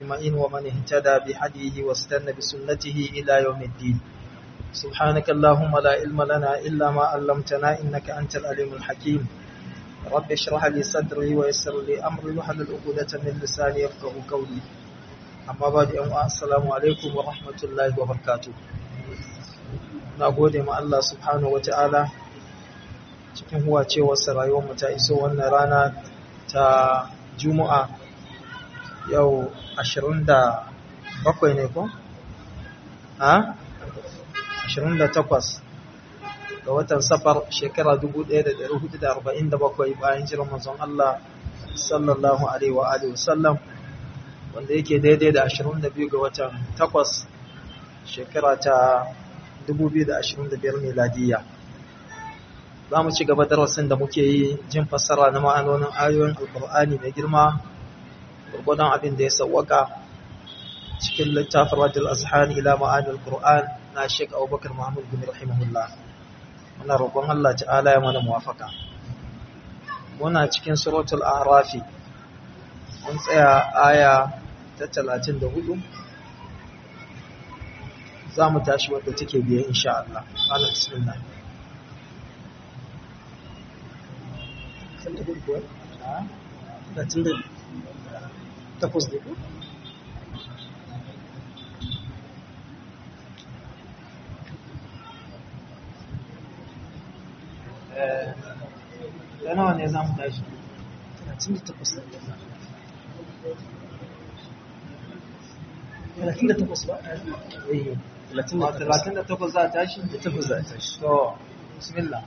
أجمعين ومن اهتدى بهديه واستنى بسنته إلى يوم الدين سبحانك اللهم لا علم لنا إلا ما علمتنا إنك أنت العليم الحكيم رب اشرح لي صدري ويسر لي أمري وحلل عقدة من لساني يفقه قولي أما بعد السلام عليكم ورحمة الله وبركاته نقول ما الله سبحانه وتعالى cikin huwa cewarsa rayuwarmu ta iso wannan rana ta juma'a yau 27 ne ko? ha? 28 ga watan safar shekara 1447 bayan jiran manzon Allah sallallahu alaihi wa alihi wasallam wanda yake daidai da 22 ga watan 8 shekara ta 2025 miladiyya za mu ci gaba darasin da muke yi jin fassara na ma'anonin ayoyin alkur'ani mai girma gurgudan abin da ya sauwaka cikin littafin radul azhan ila ma'anil qur'an na Sheikh Abubakar Muhammad bin rahimahullah muna roƙon Allah ta'ala ya mana muwafaka muna cikin suratul a'raf mun tsaya aya ta 34 za mu tashi wadda take biye insha Allah ana bismillah takwas ne ko? da nawa ne za mu tashi? 38 38 ba? eh 38 za a tashi? 38 za a tashi to bismillah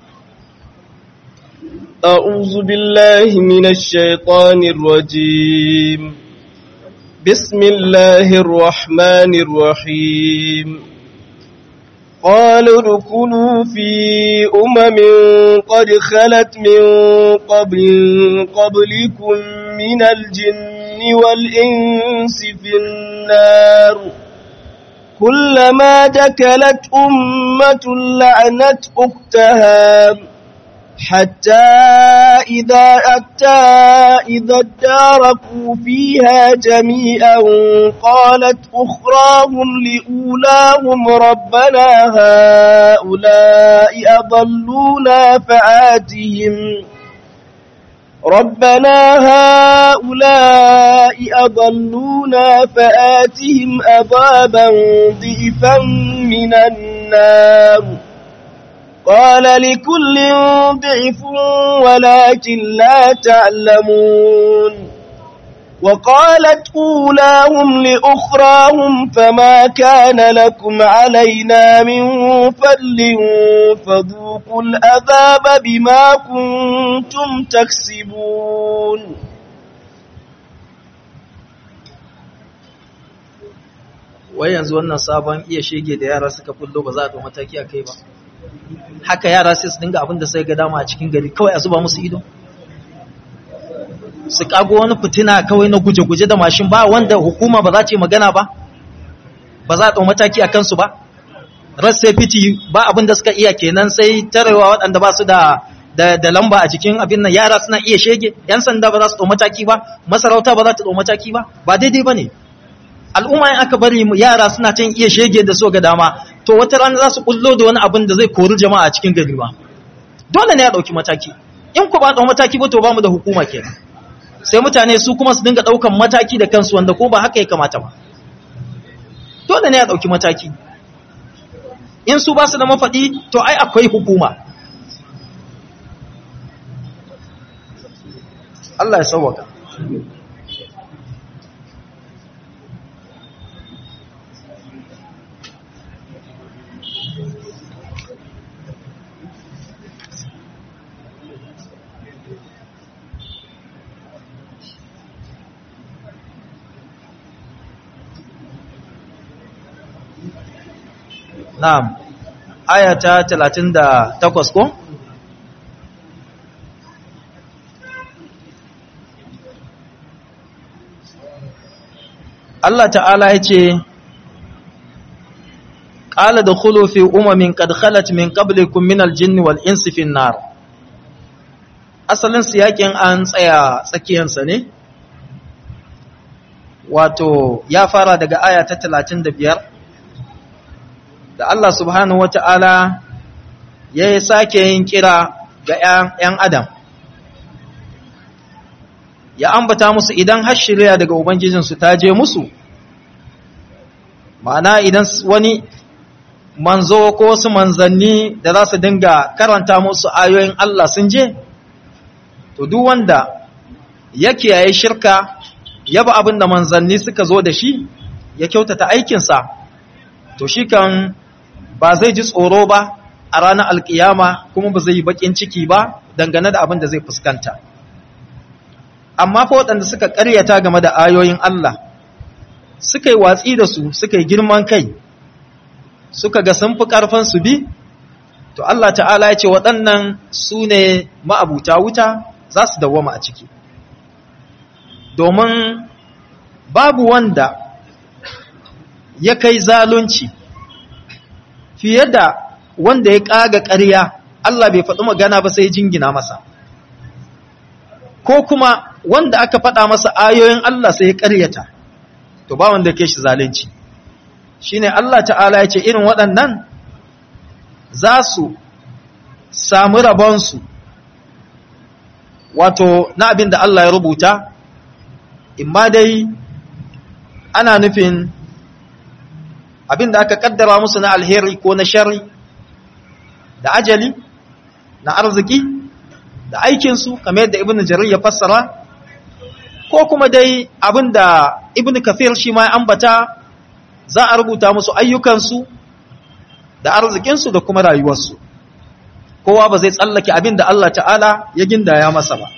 أعوذ بالله من الشيطان الرجيم بسم الله الرحمن الرحيم قالوا ادخلوا في أمم قد خلت من قبل قبلكم من الجن والإنس في النار كلما دكلت أمة لعنت أختها حتى إذا أتى إذا اداركوا فيها جميعا قالت أخراهم لأولاهم ربنا هؤلاء أضلونا فآتهم ربنا هؤلاء أضلونا فآتهم أضابا ضئفا من النار قال لكل ضعف ولكن لا تعلمون وقالت أولاهم لأخراهم فما كان لكم علينا من فضل فذوقوا الأذاب بما كنتم تكسبون wai yanzu wannan sabon iya shege da yara suka fullo ba za a ɗau mataki a kai ba haka yara sai su dinga abin da sai ga dama a cikin gari kawai a zuba musu ido su kago wani fitina kawai na guje-guje da mashin ba wanda hukuma ba za ce magana ba ba za a ɗau mataki a kansu ba rassa fiti ba abin da suka iya kenan sai tarewa waɗanda ba su da da lamba a cikin abin nan yara suna iya shege yan sanda ba za su ɗau mataki ba masarauta ba za ta ɗau mataki ba ba daidai ba ne al'umma in aka bari yara suna can iya shege da so ga dama to wata rana za su kullo da wani abin da zai kori jama'a a cikin gari ba dole ne ya dauki mataki in ku ba da mataki ba to ba mu da hukuma kenan sai mutane su kuma su dinga daukan mataki da kansu wanda ko ba haka ya kamata ba dole ne ya dauki mataki in su ba su da mafadi to ai akwai hukuma Allah ya sauwaka Na'am, aya ta talatin da takwas ko? Allah ta'ala ya ce, Ƙala da fi umamin kad khalat min qablikum min aljinni wal insi fin nar. asalin siyakin an tsaya tsakiyansa ne wato ya fara daga aya ta 35 da Allah subhanahu wata'ala ya sake yin kira ga ‘yan adam ya ambata musu idan har shirya daga Ubangijinsu ta je musu ma'ana idan wani manzo ko wasu manzanni da za su dinga karanta musu ayoyin Allah sun je to duk wanda ya kiyaye shirka ya ba abin da manzanni suka zo da shi ya kyautata aikinsa to shi kan ba zai ji tsoro ba a ranar alkiyama kuma ba zai yi bakin ciki ba dangane da abin da zai fuskanta amma fa waɗanda suka ƙaryata game da ayoyin Allah suka yi watsi da su suka yi girman kai suka ga sun fi ƙarfin su bi to Allah ta'ala ya ce waɗannan su ne ma'abuta wuta za su dawwama a ciki domin babu wanda ya kai zalunci fiye da wanda ya ƙaga ƙarya Allah bai faɗi magana ba sai jingina masa ko kuma wanda aka faɗa masa ayoyin Allah sai ya ƙaryata to ba wanda ke shi zalunci shine Allah ta'ala ya ce irin waɗannan za su samu rabonsu wato na abin da Allah ya rubuta imma dai ana nufin abin da aka kaddara musu na alheri ko na shari da ajali na arziki da aikinsu kamar yadda ibn jarir ya fassara ko kuma dai abin da ibn kafir shi ma ya ambata za a rubuta musu ayyukansu da arzikinsu da kuma rayuwarsu kowa ba zai tsallake abin da Allah ta'ala ya gindaya masa ba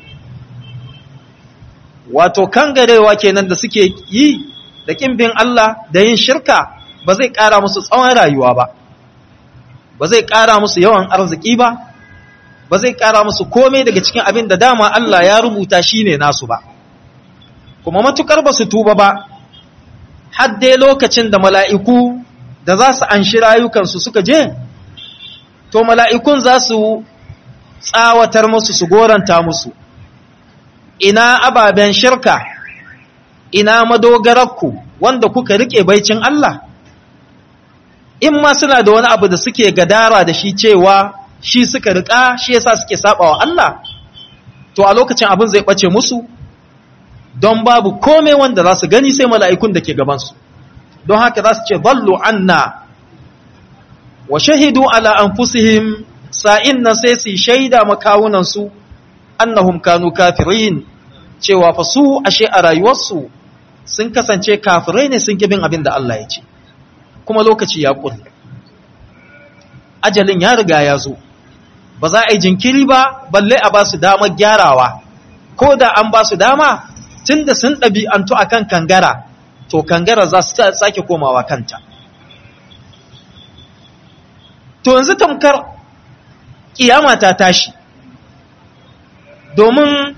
wato kangarewa kenan da suke yi da kimbin Allah da yin shirka ba zai ƙara musu tsawon rayuwa ba ba zai ƙara musu yawan arziki ba ba zai ƙara musu komai daga cikin abin da dama Allah ya rubuta shi ne nasu ba kuma matukar ba su tuba ba har dai lokacin da mala'iku da za su anshi rayukansu suka je to mala'ikun za su tsawatar musu su goranta musu ina ababen shirka ina madogararku wanda kuka rike baicin Allah in ma suna da wani abu da suke gadara da shi cewa shi suka rika shi yasa suke sabawa Allah to a lokacin abin zai bace musu don babu komai wanda za su gani sai mala'ikun da ke gabansu don haka za su ce ballo anna wa shahidu ala anfusihim sa'in nan sai su shaida makawunansu annahum kanu kafirin cewa fa su ashe a rayuwarsu sun kasance kafirai ne sun kibin abin da Allah ya ce kuma lokaci ya ƙuri ajalin ya riga ya zo ba za a yi jinkiri ba balle a ba su damar gyarawa ko da an ba su dama tun da sun ɗabi'antu a kan kangara to kangara za su sake komawa kanta to yanzu tamkar ƙiyama ta tashi domin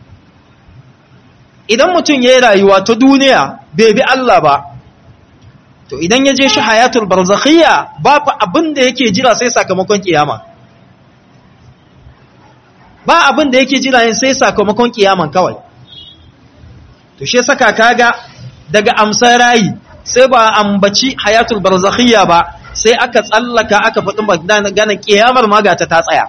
idan mutum ya yi rayuwa ta duniya bai bi Allah ba to idan ya je shi hayatul barzakhiyya babu abin da yake jira sai sakamakon kiyama ba abin da yake jira yin sai sakamakon kiyaman kawai to shi saka kaga daga amsar rayi sai ba ambaci hayatul barzakhiyya ba sai aka tsallaka aka faɗi maganar kiyamar magata ta tsaya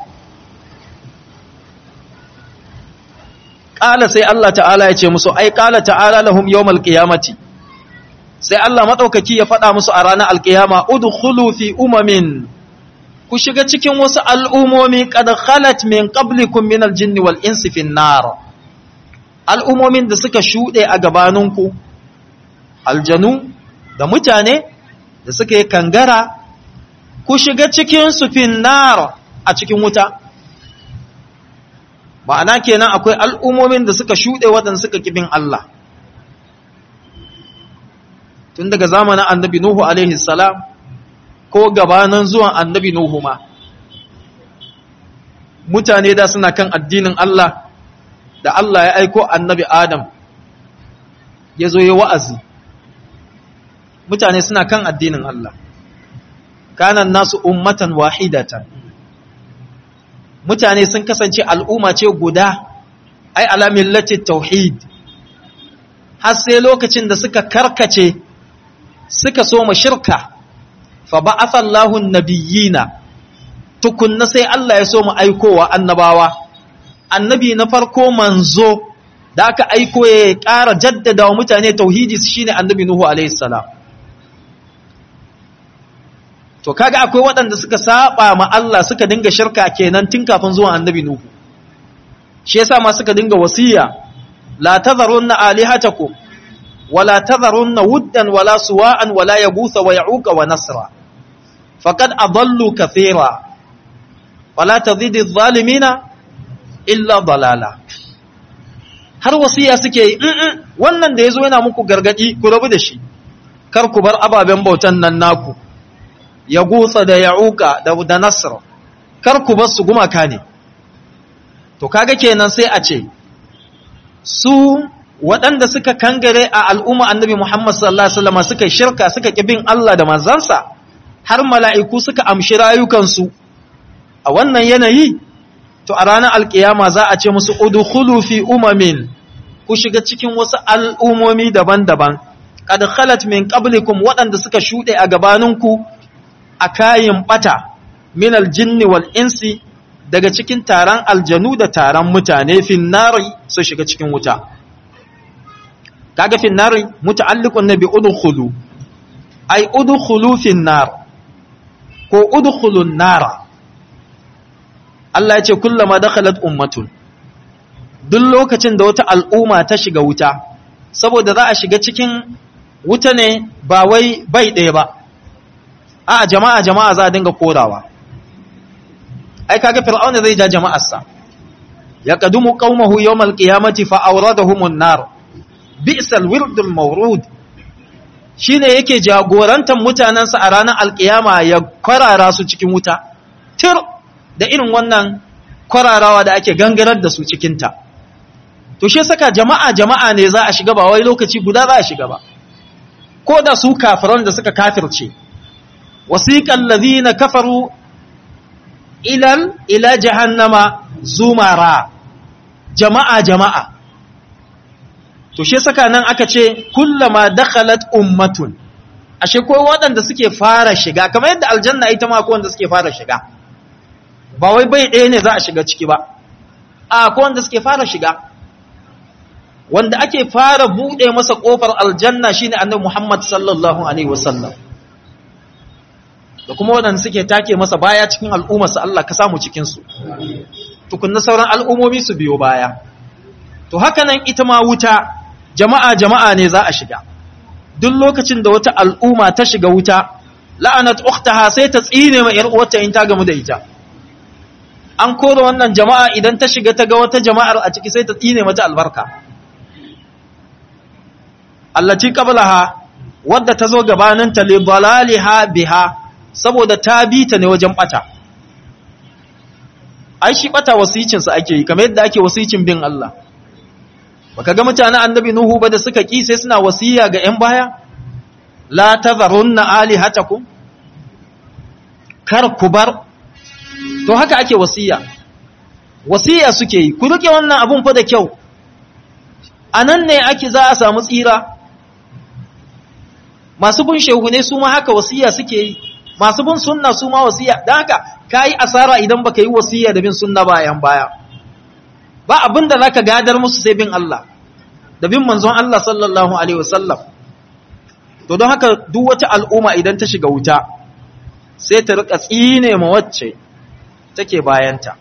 ƙala sai Allah ta'ala ya ce musu ai ƙala ta'ala lahum yawmal qiyamati sai Allah madaukaki ya faɗa musu a ranar alkiyama udkhulu fi umamin ku shiga cikin wasu al'umomi qad khalat min qablikum min aljinni wal insi fin nar al'umomin da suka shuɗe a gabaninku aljanu da mutane da suka yi kangara ku shiga cikin su fin nar a cikin wuta ma'ana kenan akwai al'umomin da suka shuɗe waɗanda suka kibin Allah tun daga zamanin annabi Nuhu alaihi salam ko gabanin zuwan annabi Nuhu ma mutane da suna kan addinin Allah da Allah ya aiko annabi Adam ya zo ya wa'azi mutane suna kan addinin Allah kanan nasu ummatan wahidatan mutane sun kasance al'umma ce guda ai ala millati tauhid har sai lokacin da suka karkace suka so mu shirka fa ba'atha Allahu an-nabiyina tukunna sai Allah ya so mu aikowa annabawa annabi na farko manzo da aka aiko ya ƙara jaddada wa mutane tauhidi shine annabi Nuhu alaihi salam to kaga akwai waɗanda suka saba ma Allah suka dinga shirka kenan tun kafin zuwan annabi Nuhu shi yasa ma suka dinga wasiya la tadharunna alihatakum wala tadharunna wuddan wala suwa'an wala yaghutha wa ya'uqa wa nasra faqad adallu kathira wala tazidi adh-dhalimina illa dalala har wasiya suke yi wannan da yazo yana muku gargadi ku rabu da shi kar ku bar ababen bautan nan naku ya gutsa da ya'uka da da nasr kar ku bar su gumaka ne to kaga kenan sai a ce su waɗanda suka kangare a al'umma annabi Muhammad sallallahu alaihi wasallam suka shirka suka kibin Allah da manzansa har mala'iku suka amshi rayukansu a wannan yanayi to a ranar alkiyama za a ce musu udkhulu fi umamin ku shiga cikin wasu al'umomi daban-daban qad khalat min qablikum waɗanda suka shuɗe a gabaninku a kayin bata min aljinni wal insi daga cikin taron aljanu da taron mutane finnari su shiga cikin wuta kaga finnari muta'alliqun nabi udkhulu ay udkhulu finnar ko udkhulun nara Allah ya ce kullama dakhalat ummatun duk lokacin da wata al'umma ta shiga wuta saboda za a shiga cikin wuta ne ba wai bai ɗaya ba a jama'a jama'a za a dinga korawa ai kaga fir'auna zai ja jama'arsa ya qadumu qaumahu yawmal qiyamati fa awradahumun nar bi'sal wirdul mawrud shine yake jagorantar mutanansa a ranar alkiyama ya kwarara su cikin wuta tir da irin wannan kwararawa da ake gangarar da su cikin ta to shi saka jama'a jama'a ne za a shiga ba wai lokaci guda za a shiga ba ko da su kafiran da suka kafirce wasiqal ladina kafaru ilal ila jahannama zumara jama'a jama'a to shi saka nan aka ce kullama dakhalat ummatun ashe ko waɗanda suke fara shiga kamar yadda aljanna ita ma ko wanda suke fara shiga ba wai bai ɗaya ne za a shiga ciki ba a ko wanda suke fara shiga wanda ake fara buɗe masa ƙofar aljanna shine annabi Muhammad sallallahu alaihi wasallam da kuma waɗanda suke take masa baya cikin al'ummarsa Allah ka samu cikinsu tukunna sauran al'ummomi su biyo baya to haka nan ita ma wuta jama'a jama'a ne za a shiga duk lokacin da wata al'umma ta shiga wuta la'anat ukhtaha sai ta tsine ma ‘yar uwarta in ta gamu da ita an kora wannan jama'a idan ta shiga ta ga wata jama'ar a ciki sai ta tsine mata albarka allati qablaha wadda ta zo gabaninta li dalaliha biha saboda ta bi ta ne wajen bata ai shi bata wasicinsa ake yi kamar yadda ake wasicin bin Allah baka ga mutanen annabi nuhu ba da suka ki sai suna wasiya ga ƴan baya la tazarunna alihatakum kar ku bar to haka ake wasiya wasiya suke yi ku rike wannan abun fa da kyau anan ne ake za a samu tsira masu bin shehu ne su ma haka wasiya suke yi masu bin sunna su ma wasiya don haka ka yi asara idan baka yi wasiya da bin sunna bayan baya ba abin da zaka gadar musu sai bin Allah da bin manzon Allah sallallahu alaihi wasallam to don haka duk wata al'umma idan ta shiga wuta sai ta rika tsine ma wacce take bayanta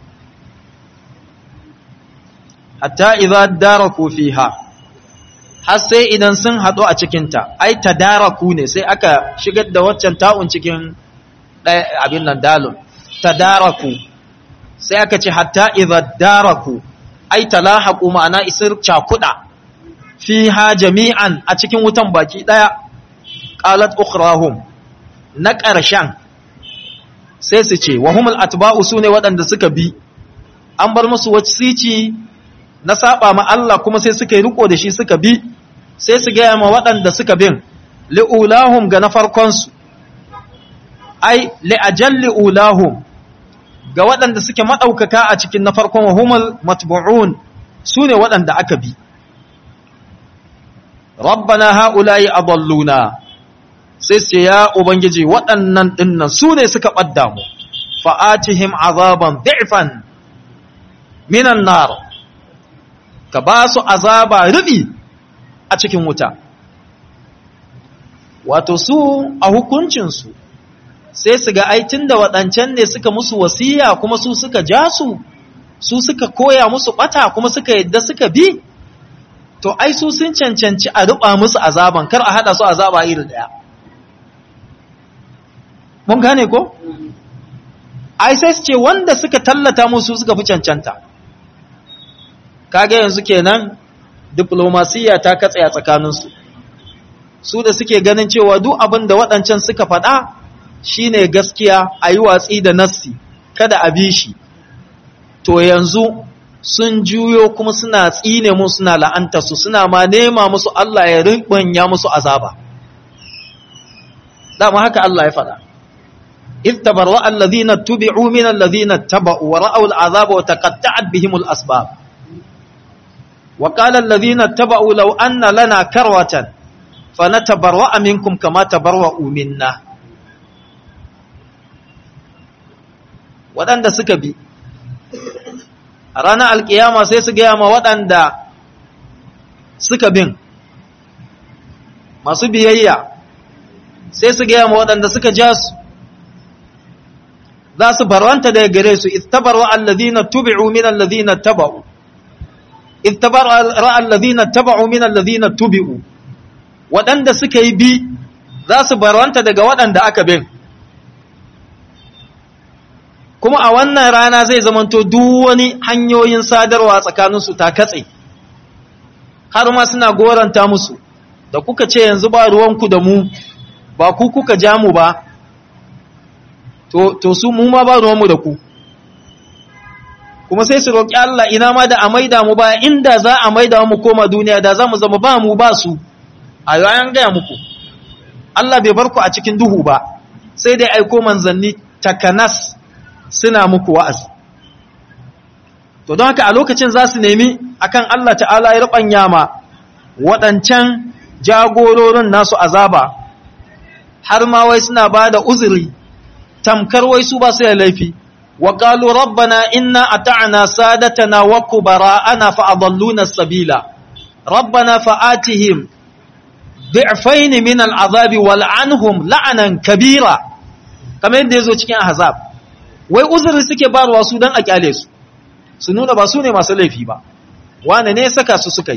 hatta idza daraku fiha har sai idan sun haɗu a cikinta, ai, ta daraku ne sai aka shigar da waccan ta'un cikin abin nan dalun, ta daraku, sai aka ce hatta iza daraku, ai, ta lahaku ma'ana isir cakuɗa, fi ha jami'an a cikin wutan baki ɗaya, ƙalat ukhrahum na ƙarshen, sai su ce, wahumul atba'u su ne waɗanda suka bi, an bar musu wacce na saba ma Allah kuma sai suka yi riko da shi suka bi sai su gaya ma waɗanda suka bin li'ulahum ga na farkonsu ai li'ajal li'ulahum ga waɗanda suke maɗaukaka a cikin na farkon wahumul matbu'un su ne waɗanda aka bi rabbana ha'ula'i adalluna sai ce ya ubangiji waɗannan dinnan su ne suka ɓadda mu fa'atihim azaban bi'fan minan nar ka ba su azaba rubi a cikin wuta wato su a hukuncinsu sai su ga aitin da waɗancan ne suka musu wasiya kuma su suka ja su su suka koya musu ɓata kuma suka yadda suka bi to ai su sun cancanci a ruɓa musu azaban kar a haɗa su azaba iri ɗaya mun gane ko? ai sai su ce wanda suka tallata musu suka fi cancanta kaga yanzu kenan diplomasiya ta katse a tsakaninsu su da suke ganin cewa duk abin da waɗancan suka faɗa shine gaskiya a yi watsi da nassi kada a bi shi to yanzu sun juyo kuma suna tsine mu suna la'anta su suna ma nema musu Allah ya ribanya musu azaba dama haka Allah ya faɗa إذ تبرأ الذين اتبعوا من الذين اتبعوا ورأوا العذاب وتقطعت بهم الأسباب وقال الذين اتبعوا لو أن لنا كروة فنتبرأ منكم كما تبرأوا منا waɗanda suka bi a ranar alkiyama sai su gaya ma waɗanda suka bin masu biyayya sai su gaya ma waɗanda suka ja su za su barwanta daga gare su istabarwa alladhina tubi'u min alladhina taba'u istabarwa alladhina taba'u min alladhina tubi'u waɗanda suka yi bi za su barwanta daga waɗanda aka bin kuma a wannan rana zai zamanto duk wani hanyoyin sadarwa tsakaninsu ta katse har ma suna goranta musu da kuka ce yanzu ba ruwanku da mu ba ku kuka ja mu ba to, to su mu ma ba ruwanmu da ku kuma sai su roƙi Allah ina ma da a maida mu ba inda za a maida mu koma duniya da za mu zama ba mu ba su a yayin gaya muku Allah bai bar ku a cikin duhu ba sai dai aiko manzanni takanas suna muku wa'azi to don haka a lokacin za su nemi akan Allah ta'ala ya rubanya ma waɗancan jagororin nasu azaba har ma wai suna ba da uzuri tamkar wai su ba su da laifi wa qalu rabbana inna ata'na sadatana wa kubara'ana fa adalluna sabila rabbana fa'atihim bi'fayn min al'azabi wal'anhum la'anan kabira kamar yadda yazo cikin ahzab wai uzuri suke barwa su dan a kyale su su nuna ba su ne masu laifi ba wane ne saka su suka yi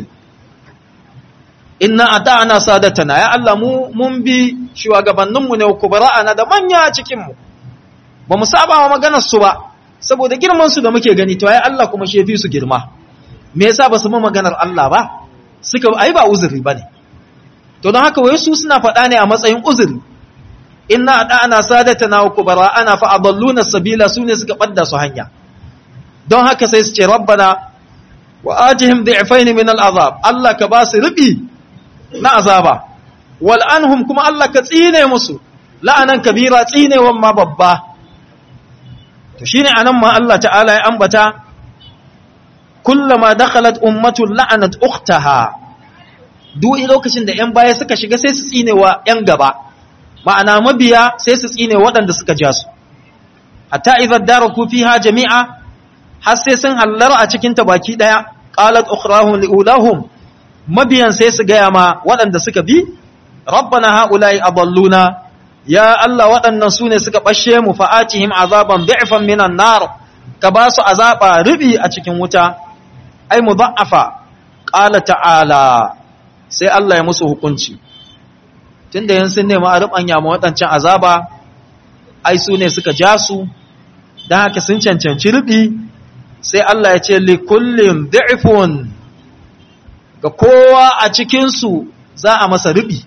inna ata'na sadatana ya Allah mu mun bi shugabanninmu ne kubara'ana da manya cikin mu ba mu saba wa maganar su ba saboda girman su da muke gani to ai Allah kuma shi fi su girma me yasa ba su mu maganar Allah ba suka ai ba uzuri bane to don haka wai su suna faɗa ne a matsayin uzuri inna ata'na sadatana wa kubara'ana fa adalluna sabila sune suka badda su hanya don haka sai su ce rabbana wa ajihim dhi'fayn min al'azab Allah ka ba su rubi na azaba wal anhum kuma Allah ka tsine musu la'anan kabira tsinewan ma babba to shine anan ma Allah ta'ala ya ambata kullama dakhalat ummatun la'anat ukhtaha duk lokacin da yan baya suka shiga sai su tsinewa yan gaba ma'ana mabiya sai su tsine waɗanda suka ja su hatta idza daraku fiha jami'a har sai sun hallara a cikin ta baki daya qalat ukhrahum liulahum mabiyan sai su gaya ma waɗanda suka bi rabbana haula'i adalluna ya Allah waɗannan su ne suka bashe mu fa'atihim azaban bi'fan minan nar ka ba su azaba rubi a cikin wuta ai mudha'afa qala ta'ala sai Allah ya musu hukunci tunda yan sun nemi a rubanya ma waɗancan azaba ai su ne suka ja su dan haka sun cancanci rubi sai Allah ya ce li kullin dhi'fun ga kowa a cikinsu za a masa rubi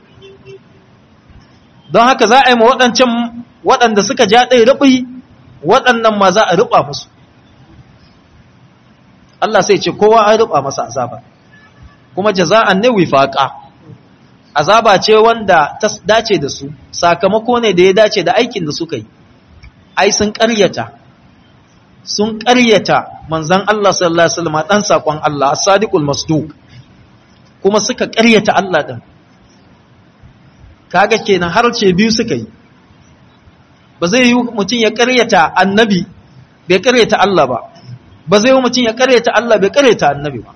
don haka za a yi ma waɗancan waɗanda suka ja ɗai rubi waɗannan ma za a ruba musu Allah sai ce kowa an ruba masa azaba kuma jaza'an ne wifaqa azaba ce wanda ta dace da su sakamako ne da ya dace da aikin da suka yi ai sun ƙaryata sun ƙaryata manzan Allah sallallahu alaihi wasallam dan sakon Allah as-sadiqul masduq kuma suka ƙaryata Allah ɗin kaga kenan har ce biyu suka yi ba zai yi mutum ya ƙaryata annabi bai ƙaryata Allah ba ba zai yi mutum ya ƙaryata Allah bai ƙaryata annabi ba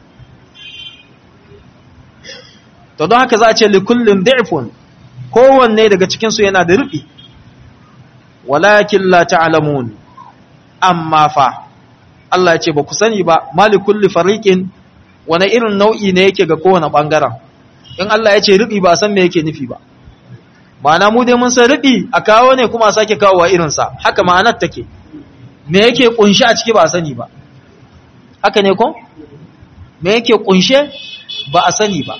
to don haka za a ce likullin da'ifun kowanne daga cikinsu yana da rufi walakin la ta'lamun amma fa Allah ya ce ba ku sani ba malikulli fariqin wani irin nau'i ne yake ga kowane bangaren in Allah ya ce rufi ba san me yake nufi ba ma'ana mu dai mun san rufi a kawo ne kuma a sake kawo wa irinsa haka ma'anar take me yake kunshi a ciki ba a sani ba haka ne ko me yake kunshe ba a sani ba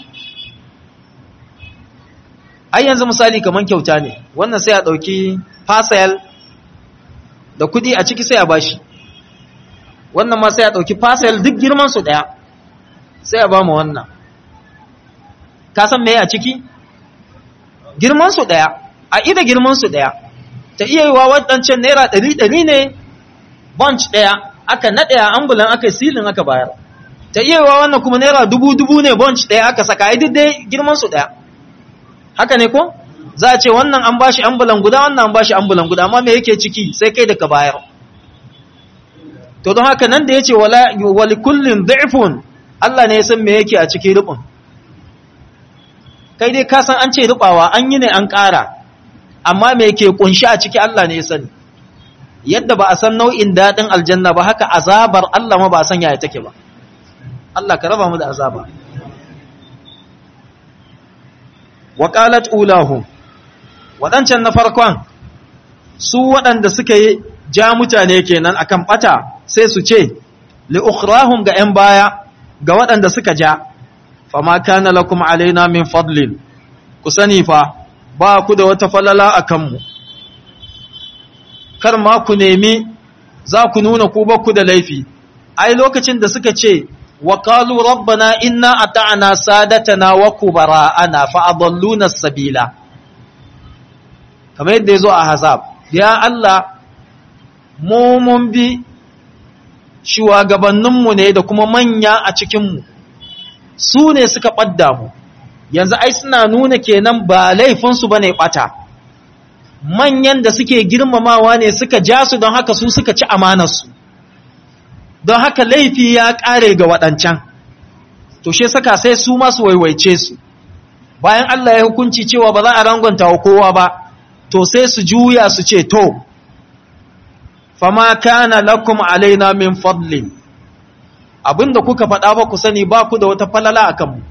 ai yanzu misali kaman kyauta ne wannan sai a dauki fasayal da kudi a ciki sai a bashi wannan ma sai a dauki fasayal duk girman su daya sai a ba mu wannan ka san meye a ciki girman su daya a ida girman su daya ta iya yiwa wadancan naira 100 ne bunch daya aka nade a ambulan aka silin aka bayar ta iya yiwa wannan kuma naira dubu dubu ne bunch daya aka saka ai dai girman su daya haka ne ko za a ce wannan an bashi ambulan guda wannan an bashi ambulan guda amma me yake ciki sai kai da ka bayar to don haka nan da yace wala wali kullin dhifun Allah ne ya san me yake a cikin rubun kai dai ka san an ce rubawa an yi ne an ƙara amma me yake kunshi a ciki Allah ne ya sani yadda ba a san nau'in dadin aljanna ba haka azabar Allah ma ba a san yaya take ba Allah ka raba mu da azaba waƙalat ulahum waɗancan na farkon su waɗanda suka yi ja mutane kenan akan ɓata sai su ce li'ukhrahum ga ‘yan baya ga waɗanda suka ja fama kana lakum alaina min fadlin ku sani fa ba ku da wata falala a kanmu kar ma ku nemi za ku nuna ku ba ku da laifi ai lokacin da suka ce وقالوا ربنا إنا أطعنا سادتنا وكبراءنا فأضلونا السبيل كما يدزو أحزاب يا الله mu mun bi shugabanninmu ne da kuma manya a cikinmu su ne suka ɓadda mu yanzu ai suna nuna kenan ba laifinsu ba ne ɓata manyan da suke girmamawa ne suka ja su don haka su suka ci amanarsu don haka laifi ya ƙare ga waɗancan to she saka sai su masu waiwaice su bayan Allah ya hukunci cewa ba za a rangonta wa kowa ba to sai su juya su ce to fama kana lakum alaina min fadlin abinda kuka faɗa ba ku sani ba ku da wata falala a kanmu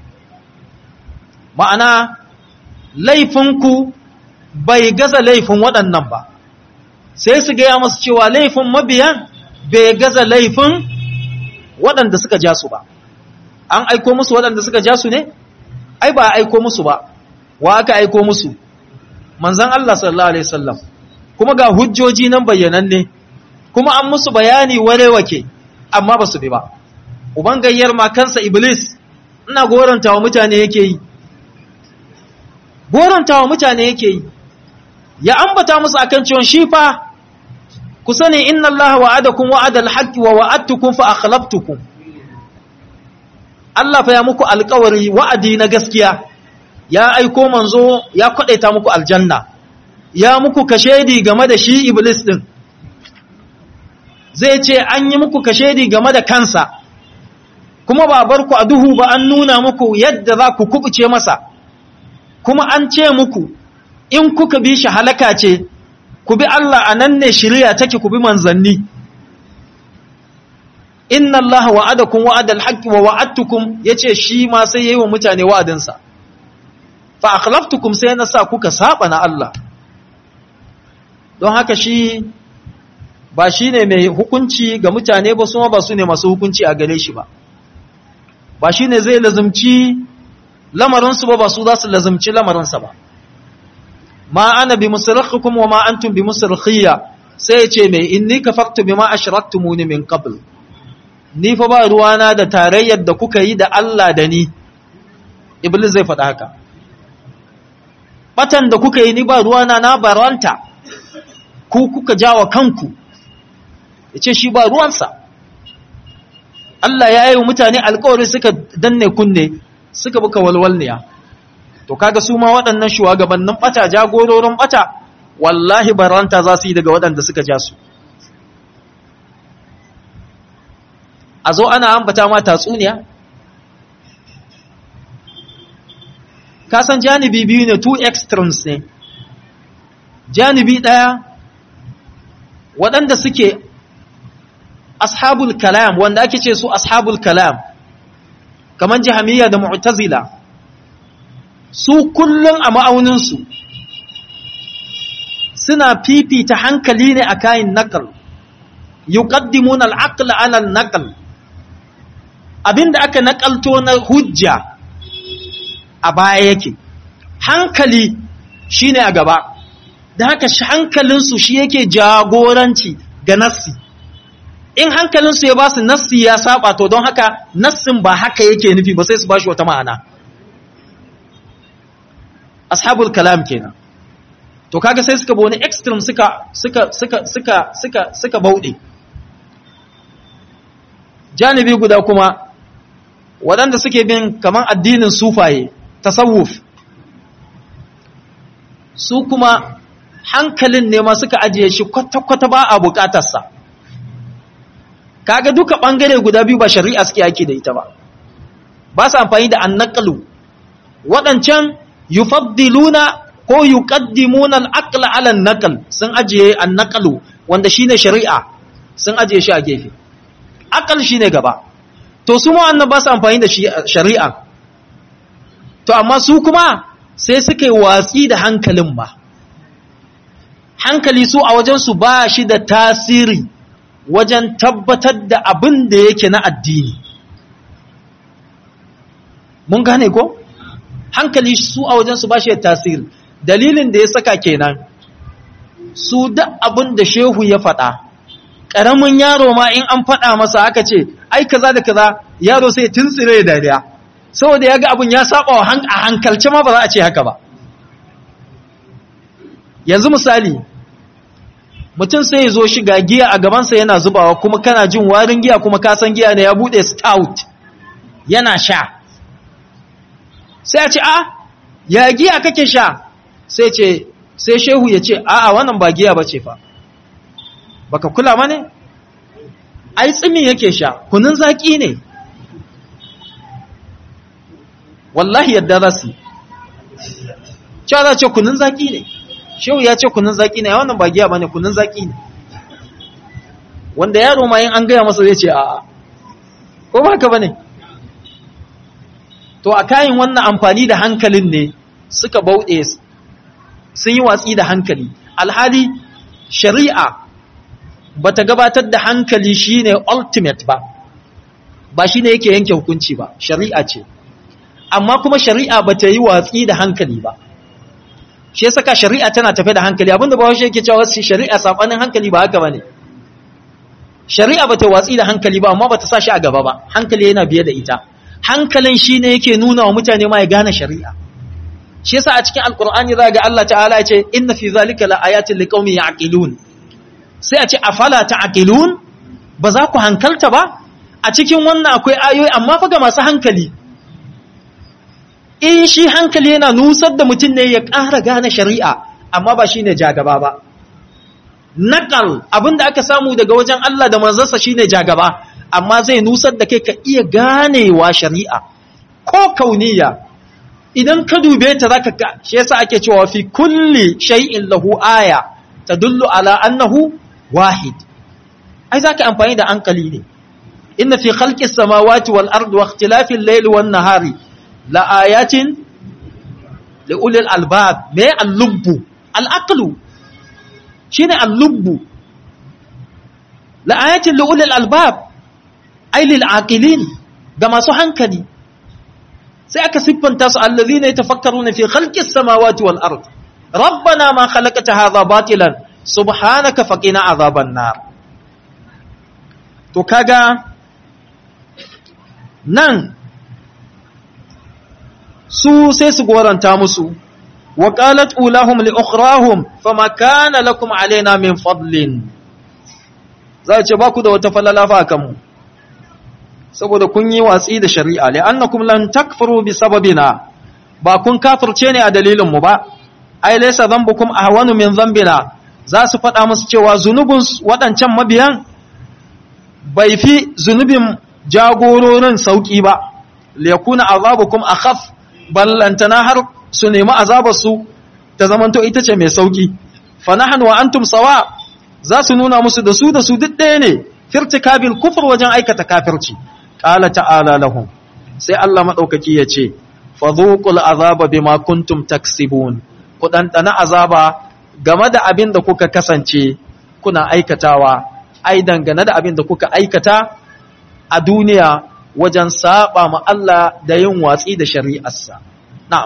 ma'ana laifinku bai gaza laifin waɗannan ba sai su gaya masu cewa laifin mabiyan bai gaza laifin waɗanda suka ja su ba an aiko musu waɗanda suka ja su ne ai ba aiko musu ba wa aka aiko musu manzan Allah sallallahu alaihi wasallam kuma ga hujjoji nan bayyananne kuma an musu bayani warewake amma ba su bi ba uban gayyar ma kansa iblis ina goranta wa mutane yake yi goranta wa mutane yake yi ya ambata musu akan cewa shi fa ku sani inna Allah wa'adakum wa'ada al-haqqi wa wa'adtukum fa akhlaftukum Allah fa ya muku alƙawari wa'adi na gaskiya ya aiko manzo ya kwadaita muku aljanna ya muku kashedi game da shi iblis din zai ce an yi muku kashedi game da kansa kuma ba bar ku a duhu ba an nuna muku yadda za ku kubuce masa kuma an ce muku in kuka bi shi halaka ce ku bi Allah a nan ne shirya take ku bi manzanni inna Allah wa'adakum wa'adal haqqi wa wa'adtukum yace shi ma sai yayi wa mutane wa'adinsa fa akhlaftukum sai na sa kuka saba na Allah don haka shi ba shine mai hukunci ga mutane ba su ba su ne masu hukunci a gare shi ba ba shine zai lazumci lamarinsu ba ba su za su lazumci lamarinsa ba ma ana bi musarrakhukum wa ma antum bi musarkhiyya sai ya ce mai inni kafartu bima ashraktumuni min qabl ni fa ba ruwana da tarayyar da kuka yi da Allah da ni iblis zai faɗa haka batan da kuka yi ni ba ruwana na baranta ku kuka jawa kanku yace shi ba ruwansa Allah ya yi mutane alƙawari suka danne kunne suka buka walwalniya to kaga su ma waɗannan shugabannin bata jagororin bata wallahi baranta za su yi daga waɗanda suka ja su a zo ana ambata ma tatsuniya kasan janibi biyu ne two extremes ne janibi ɗaya waɗanda suke ashabul kalam wanda ake ce su ashabul kalam kamar jihamiyya da mu'tazila su kullum a ma'auninsu suna fifita hankali ne a kayan nakal yuqaddimun al-aql ala al-naql abinda aka nakalto na hujja a baya yake hankali shine a gaba da haka hankalinsu shi yake jagoranci ga nassi in hankalinsu ya ba su nassi ya saba to don haka nassin ba haka yake nufi ba sai su ba shi wata ma'ana ashabul kalam kenan to kaga sai suka bone extreme suka suka suka suka suka suka bauɗe janibi guda kuma waɗanda suke bin kaman addinin sufaye tasawuf su kuma hankalin ne ma suka ajiye shi kwata-kwata ba a bukatarsa kaga duka ɓangare guda biyu ba shari'a suke ake da ita ba ba su amfani da annakalu waɗancan yufaddiluna ko yuqaddimuna al-aqla ala an-naql sun ajiye an-naqlu wanda shine shari'a sun ajiye shi a gefe aqal shine gaba to su ma ba su amfani da shari'a to amma su kuma sai suka yi watsi da hankalin ba hankali su a wajensu ba shi da tasiri wajen tabbatar da abin da yake na addini mun gane ko hankali su a wajensu ba shi da tasiri dalilin da ya saka kenan su da abin da shehu ya faɗa ƙaramin yaro ma in an faɗa masa aka ce ai kaza da kaza yaro sai tuntsire da dariya saboda ya ga abin ya saba a hankalce ma ba za a ce haka ba yanzu misali mutum sai ya zo shiga giya a gabansa yana zubawa kuma kana jin warin giya kuma kasan giya ne ya bude stout yana sha sai a ce a ya giya kake sha sai ce sai shehu ya ce a a wannan ba giya ba ce fa baka kula mane ai tsimi yake sha kunun zaki ne wallahi yadda za su cewa za ce kunun zaki ne shehu ya ce kunun zaki ne wannan ba giya ba ne kunun zaki ne wanda yaro ma yin an gaya masa zai ce a'a ko ba haka ba ne to a kayan wannan amfani da hankalin ne suka bauɗe sun yi watsi da hankali alhali shari'a ba ta gabatar da hankali shine ultimate ba ba shine yake yanke hukunci ba shari'a ce amma kuma shari'a ba ta yi watsi da hankali ba shi saka shari'a tana tafe da hankali abinda ba washe yake cewa shari'a sabanin hankali ba haka bane shari'a ba ta watsi da hankali ba amma ba ta sa shi a gaba ba hankali yana biye da ita hankalin shine yake nuna wa mutane ma ya gane shari'a shi yasa a cikin alqur'ani za ga Allah ta'ala ya ce inna fi zalika laayatin liqaumin ya'qilun sai a ce afala ta'qilun ba za ku hankalta ba a cikin wannan akwai ayoyi amma fa ga masu hankali in shi hankali yana nusar da mutum ne ya ƙara gane shari'a amma ba shi ne jagaba ba naƙal abinda aka samu daga wajen Allah da manzansa shi ne jagaba amma zai nusar da kai ka iya ganewa shari'a ko kauniya idan ka dube ta zaka ka shi yasa ake cewa fi kulli shay'in lahu aya tadullu ala annahu wahid ai zaka amfani da hankali ne inna fi khalqis samawati wal ardi wa ikhtilafil layli wan nahari la'ayatin li'ulil albab me al-lubbu al-aqlu shine al-lubbu la'ayatin li'ulil albab ay lil aqilin ga masu hankali sai aka siffanta su allazina yatafakkaruna fi khalqis samawati wal ard rabbana ma khalaqta hadha batilan subhanaka faqina azaban nar to kaga nan su sai su goranta musu wa qalat ulahum li ukhrahum fama kana lakum alaina min fadlin za ce ba ku da wata falala fa akan mu saboda kun yi watsi da shari'a li'annakum lan takfuru bi sababina ba kun kafirce ne a dalilin mu ba ai laysa dhanbukum ahwanu min dhanbina za su faɗa musu cewa zunubin waɗancan mabiyan bai fi zunubin jagororin sauki ba liyakuna azabukum akhaf ballantana har su nemi azabar su ta zamanto ita ce mai sauki fa nahnu wa antum sawa za su nuna musu da su da su duk ɗaya ne firtikabil kufr wajen aikata kafirci qala ta'ala lahum sai Allah madaukaki ya ce fadhuqul azaba bima kuntum taksibun ku dandana azaba game da abin da kuka kasance kuna aikatawa ai dangane da abin da kuka aikata a duniya wajen saba ma Allah da yin watsi da shari'arsa na'am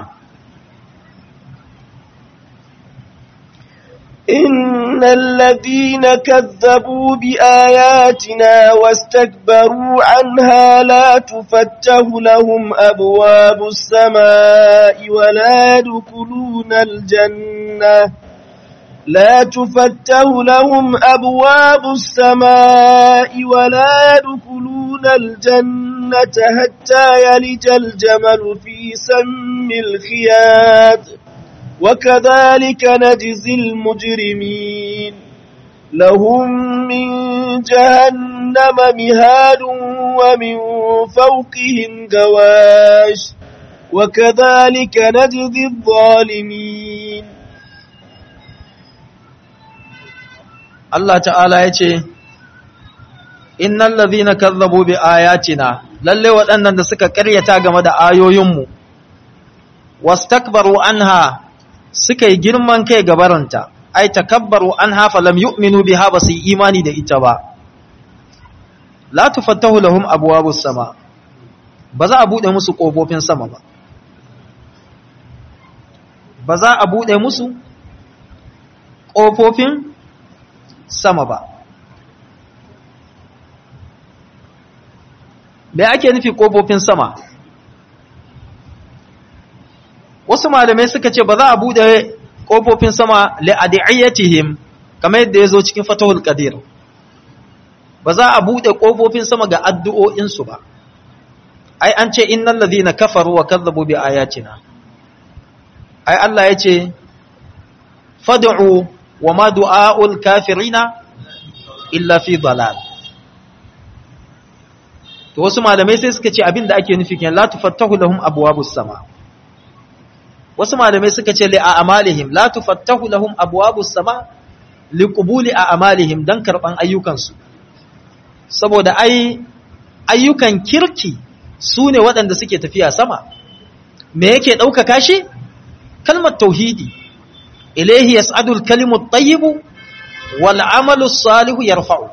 إن الذين كذبوا بآياتنا واستكبروا عنها لا تفتح لهم أبواب السماء ولا يدخلون الجنة لا تفتح لهم أبواب السماء ولا يدخلون الجنة حتى يلج الجمل في سم الخياط وكذلك نجزي المجرمين لهم من جهنم مهاد ومن فوقهم غواش وكذلك نجزي الظالمين Allah ta'ala ya ce, Innan lazina kazzabu bi ayatina, lalle waɗannan da suka ƙaryata game da ayoyinmu, wastakbaru anha suka yi girman kai gabaranta, ai, takabbaru an hafa lam yu'minu biha ba su yi imani da ita ba. La tufattahu lahum abwabus sama, ba za a buɗe musu ƙofofin sama ba. Ba za a buɗe musu ƙofofin sama ba. Me ake nufi ƙofofin sama? Wasu malamai suka ce ba za a buɗe ƙofofin sama li'adiyyatihim kamar yadda ya zo cikin fatahul qadir ba za a buɗe ƙofofin sama ga addu'o'insu ba. Ai, an ce, Innan lazina kafaru wa kazzabu bi ayatina. Ai, Allah ya ce, Fadu'u wa ma du'a'ul kafirina illa fi dalal to wasu malamai sai suka ce abinda ake nufi kenan la tufattahu lahum abwabus sama wasu malamai suka ce li a'malihim la tufattahu lahum abwabus sama li qubuli a'malihim dan karban ayyukansu saboda ai ayyukan kirki su ne waɗanda suke tafiya sama me yake ɗaukaka shi kalmar tauhidi ilaihi yas'adu al-kalimu at-tayyibu wal 'amalu as-salihu yarfa'u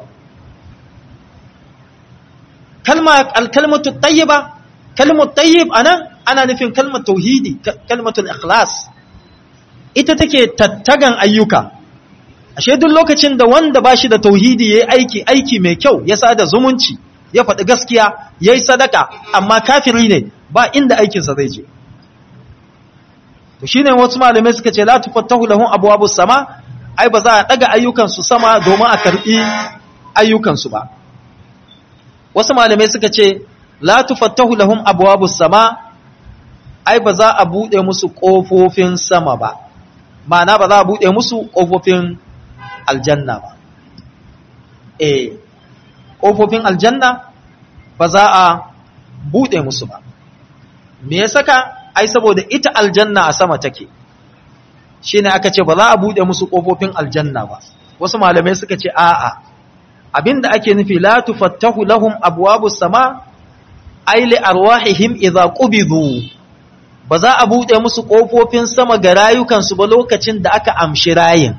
kalma al-kalimatu at-tayyiba kalimatu at-tayyib ana ana nufin kalmar tauhidi kalmatu al-ikhlas ita take tattagan ayyuka ashe duk lokacin da wanda bashi da tauhidi yayi aiki aiki mai kyau ya sada zumunci ya faɗi gaskiya yayi sadaka amma kafiri ne ba inda aikinsa zai je to shine wasu malamai suka ce la tufattahu lahum abwabus sama ai ba za a daga ayyukan su sama domin a karbi ayyukan su ba wasu malamai suka ce la tufattahu lahum abwabus sama ai ba za a bude musu kofofin sama ba ma'ana ba za a bude musu kofofin aljanna ba eh kofofin aljanna ba za a bude musu ba me ya saka ai saboda ita aljanna a sama take shine aka ce ba za a bude musu kofofin aljanna ba wasu malamai suka ce a'a abinda ake nufi la tufattahu lahum abwabus sama ai li arwahihim idza qubidu ba za a bude musu kofofin sama ga rayukan su ba lokacin da aka amshi rayin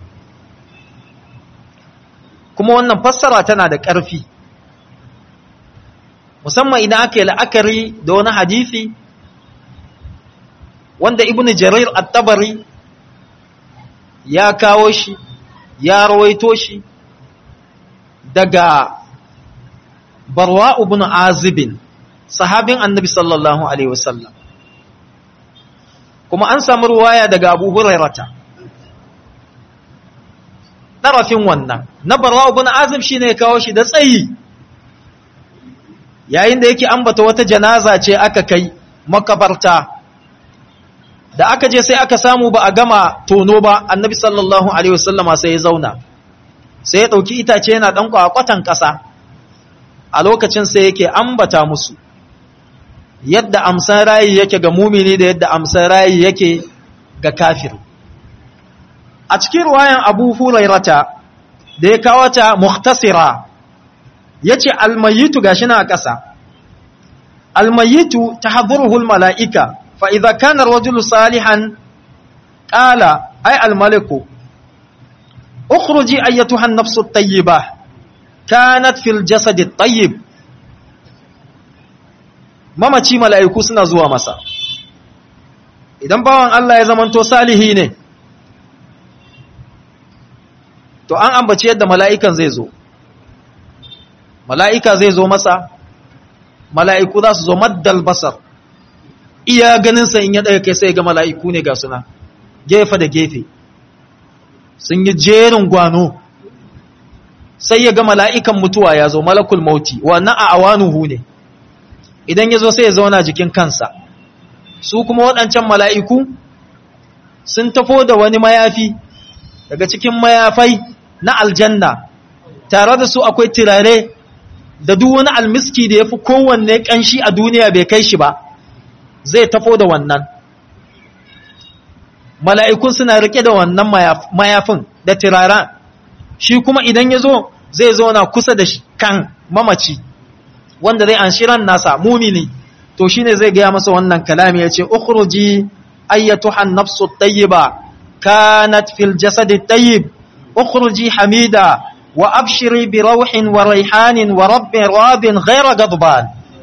kuma wannan fassara tana da ƙarfi musamman idan aka yi la'akari da wani hadisi wanda ibnu jarir at-tabari ya kawo shi ya rawaito shi daga barwa ibn azibin sahabin annabi sallallahu alaihi wasallam kuma an samu ruwaya daga abu hurairata ɗarafin wannan na barwa ibn azib shine ya kawo shi da tsayi yayin da yake ambata wata janaza ce aka kai makabarta da aka je sai aka samu ba a gama tono ba annabi sallallahu alaihi wasallama sai ya zauna sai ya dauki itace yana dan kwakwatan kasa a lokacin sai yake ambata musu yadda amsan rayi yake ga mumini da yadda amsan rayi yake ga kafir a cikin ruwayan abu hurairata da ya kawo ta muhtasira yace almayitu gashi na ƙasa almayitu tahdhuruhu almalaika fa idza kana ar-rajulu salihan qala ay almaliku ukhruji ayyatuha an-nafsu at-tayyibah kanat fil jasad at-tayyib mamaci mala'iku suna zuwa masa idan bawan Allah ya zamanto salihi ne to an ambaci yadda mala'ikan zai zo mala'ika zai zo masa mala'iku za su zo maddal basar iya ganinsa in ya ɗaya kai sai ga mala'iku ne ga suna gefe da gefe sun yi jerin gwano sai ya ga mala'ikan mutuwa ya zo malakul mauti wannan a awanuhu ne idan ya zo sai ya zauna jikin kansa su kuma waɗancan mala'iku sun tafo da wani mayafi daga cikin mayafai na aljanna tare da su akwai turare da duk wani almiski da ya fi kowanne ƙanshi a duniya bai kai shi ba zai tafo da wannan mala'ikun suna rike da wannan mayafin da turaren shi kuma idan ya zo zai zauna kusa da kan mamaci wanda zai an shiran nasa mumini to shine zai gaya masa wannan kalami ya ce ukhruji ayyatuhan nafsu tayyiba kanat fil jasadi tayyib ukhruji hamida wa abshiri bi rauhin wa raihanin wa rabbin rabin ghaira gadban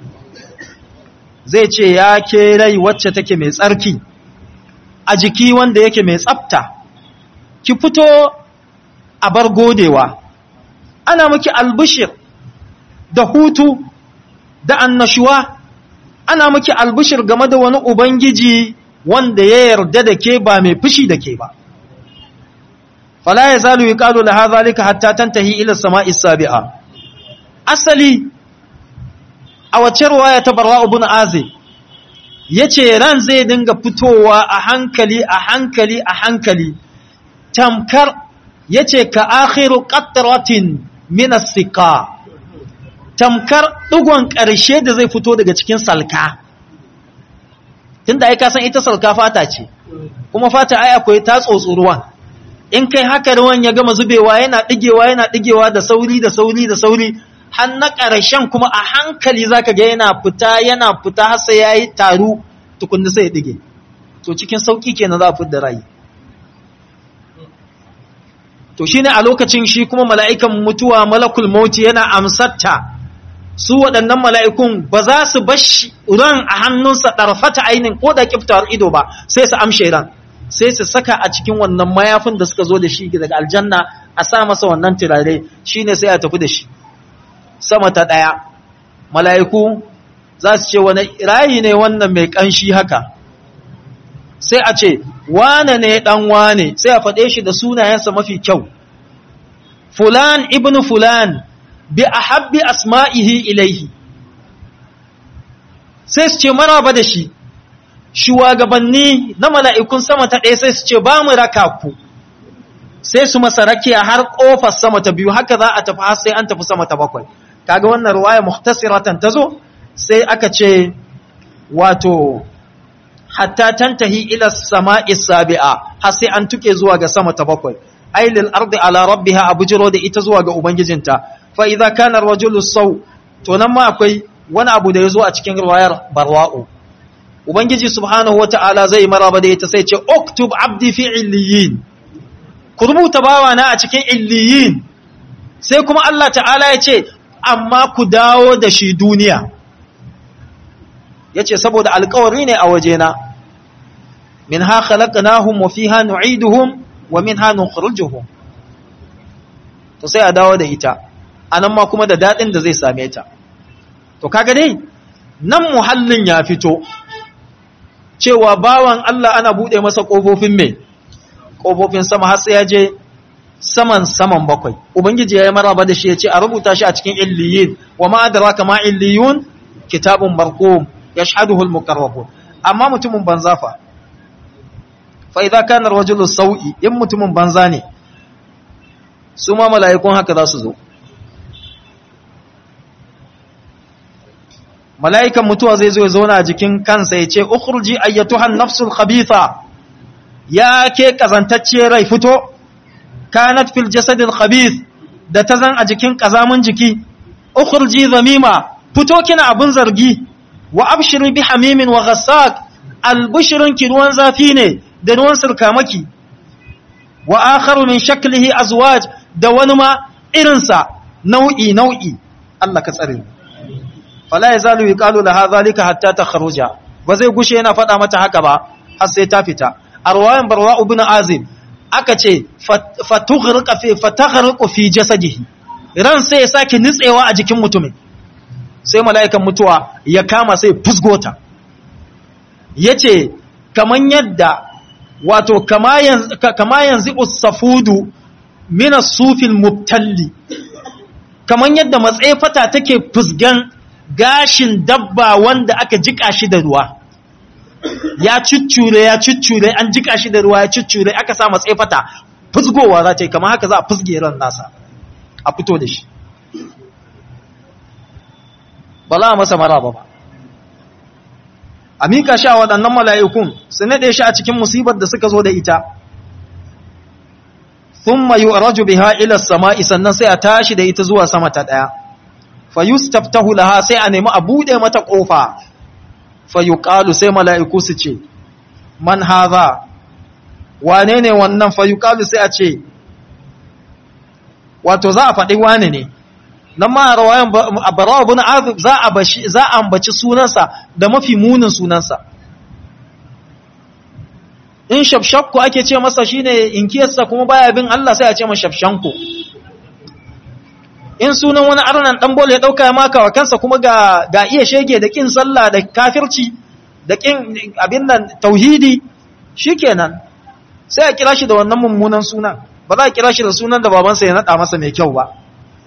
zai ce ya ke rai wacce take mai tsarki a jiki wanda yake mai tsafta ki fito a bar godewa ana miki albishir da hutu da annashuwa ana miki albishir game da wani ubangiji wanda ya yarda da ke ba mai fushi da ke ba fala ya zalu yuqalu laha zalika hatta tantahi ila samai sabi'a asali a wacce ruwaya ta barra ibn azib yace ran zai dinga fitowa a hankali a hankali a hankali tamkar yace ka akhiru qatratin min as-siqa tamkar dugon ƙarshe da zai fito daga cikin salka tunda ai ka san ita salka fata ce kuma fata ai akwai ta tsotsuruwan in kai haka ruwan ya gama zubewa yana digewa yana digewa da sauri da sauri da sauri har na ƙarshen kuma a hankali zaka ga yana fita yana fita har sai yayi taru tukunna sai ya dige to cikin sauki kenan za a fitar da rai to shine a lokacin shi kuma mala'ikan mutuwa malakul mauti yana amsatta su waɗannan mala'ikun ba za su bashi ran a hannunsa ɗarfata ainin ko da kiftawar ido ba sai su amshe ran sai su saka a cikin wannan mayafin da suka zo da shi daga aljanna a sa masa wannan turare shine sai a tafi da shi sama ta ɗaya mala'iku za su ce wani rayi ne wannan mai ƙanshi haka sai a ce wane ne ɗan wane sai a faɗe shi da sunayensa mafi kyau fulan ibn fulan bi a habbi asma'ihi ilaihi sai su ce maraba da shi shugabanni na mala'ikun sama ta ɗaya sai su ce ba mu raka ku sai su masa rakiya har ƙofar sama ta biyu haka za a tafi har sai an tafi sama ta bakwai kaga wannan ruwaya muhtasiratan ta zo sai aka ce wato hatta tantahi ila sama'i sabi'a har sai an tuke zuwa ga sama ta bakwai ay lil ardi ala rabbiha abujiro da ita zuwa ga ubangijinta fa idza kana rajulu saw to nan ma akwai wani abu da yazo a cikin riwayar barwa'u ubangiji subhanahu wata'ala zai maraba da ita sai ce uktub abdi fi illiyin ku rubuta bawa na a cikin illiyin sai kuma Allah ta'ala ya ce amma ku dawo da shi duniya yace saboda alƙawari ne a wajena minha khalaqnahum wa fiha nu'iduhum wa minha nukhrijuhum to sai a dawo da ita anan ma kuma da dadin da zai same ta to kaga dai nan muhallin ya fito cewa bawan Allah ana bude masa kofofin me kofofin sama har sai ya je saman saman bakwai ubangiji yayi maraba da shi yace a rubuta shi a cikin illiyin wa ma adraka ma illiyun kitabun marqum yashhaduhu al-muqarrabun amma mutumin banza fa fa idza kana rajulu sau'i in mutumin banza ne su ma mala'ikun haka za su zo mala'ikan mutuwa zai zo ya zauna a jikin kansa ya ce ukhruji ayyatuhan nafsul khabitha ya ke kazantacce rai fito kanat fil jasadil khabith da ta zan a jikin kazamin jiki ukhruji zamima fito kina abun zargi wa abshiru bi hamimin wa ghassak albushrun ki ruwan zafi ne da ruwan sirkamaki wa akharu min shaklihi azwaj da wani ma irinsa nau'i nau'i Allah ka tsare mu fala yazalu yuqalu laha zalika hatta takhruja ba zai gushe yana faɗa mata haka ba har sai ta fita arwayan barwa ibn azim aka ce fatughriqa fi fataghriqu fi jasadihi ran sai ya saki nitsewa a jikin mutumin sai mala'ikan mutuwa ya kama sai fusgota yace kaman yadda wato kama yanzu kama yanzu usafudu min as-sufil mubtalli kaman yadda matsefata take fusgan gashin dabba wanda aka jika shi da ruwa ya cuccure ya cuccure an jika shi da ruwa ya cuccure aka sa matsefata fusgowa za ta yi kamar haka za a fusge ran nasa a fito da shi ba za a masa maraba ba a mika shi a waɗannan mala'ikun su naɗe shi a cikin musibar da suka zo da ita sun mayu a raju biha ilar sama'i sannan sai a tashi da ita zuwa sama ta ɗaya fayustaftahu laha sai a nemi a bude mata kofa fayuqalu sai mala'iku su ce man hadha wane ne wannan fayuqalu sai a ce wato za a faɗi wane ne nan ma rawayan barawa ibn azib za a bashi za a ambaci sunansa da mafi munin sunansa in shafshakku ake ce masa shine inkiyarsa kuma baya bin Allah sai a ce masa shafshanku in sunan wani arnan dan bole ya dauka ya maka wa kansa kuma ga ga iya shege da kin sallah da kafirci da kin abin nan tauhidi shikenan sai a kira shi da wannan mummunan sunan ba za a kira shi da sunan da babansa ya nada masa mai kyau ba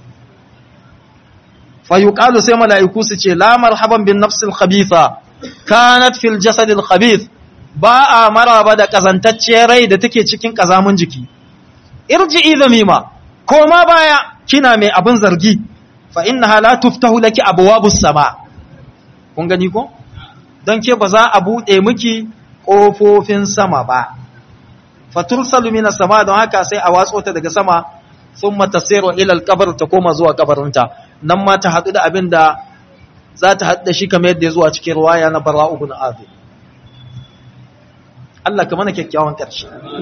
fa yuqalu sai mala'iku su ce la marhaban bin nafsil khabitha kanat fil jasadil khabith ba a maraba da kazantacciyar rai da take cikin kazamun jiki irji'i zamima koma baya kina mai abin zargi fa innaha la tuftahu laki abwabus sama kun gani ko dan ke ba za a bude miki kofofin sama ba fatursalu minas sama don haka sai a watso ta daga sama thumma tasiru ila alqabr ta koma zuwa kabarinta nan ma ta hadu da abin da za ta hadu da shi kamar yadda ya zuwa cikin riwaya na bara'u ibn azib Allah ka mana kyakkyawan karshe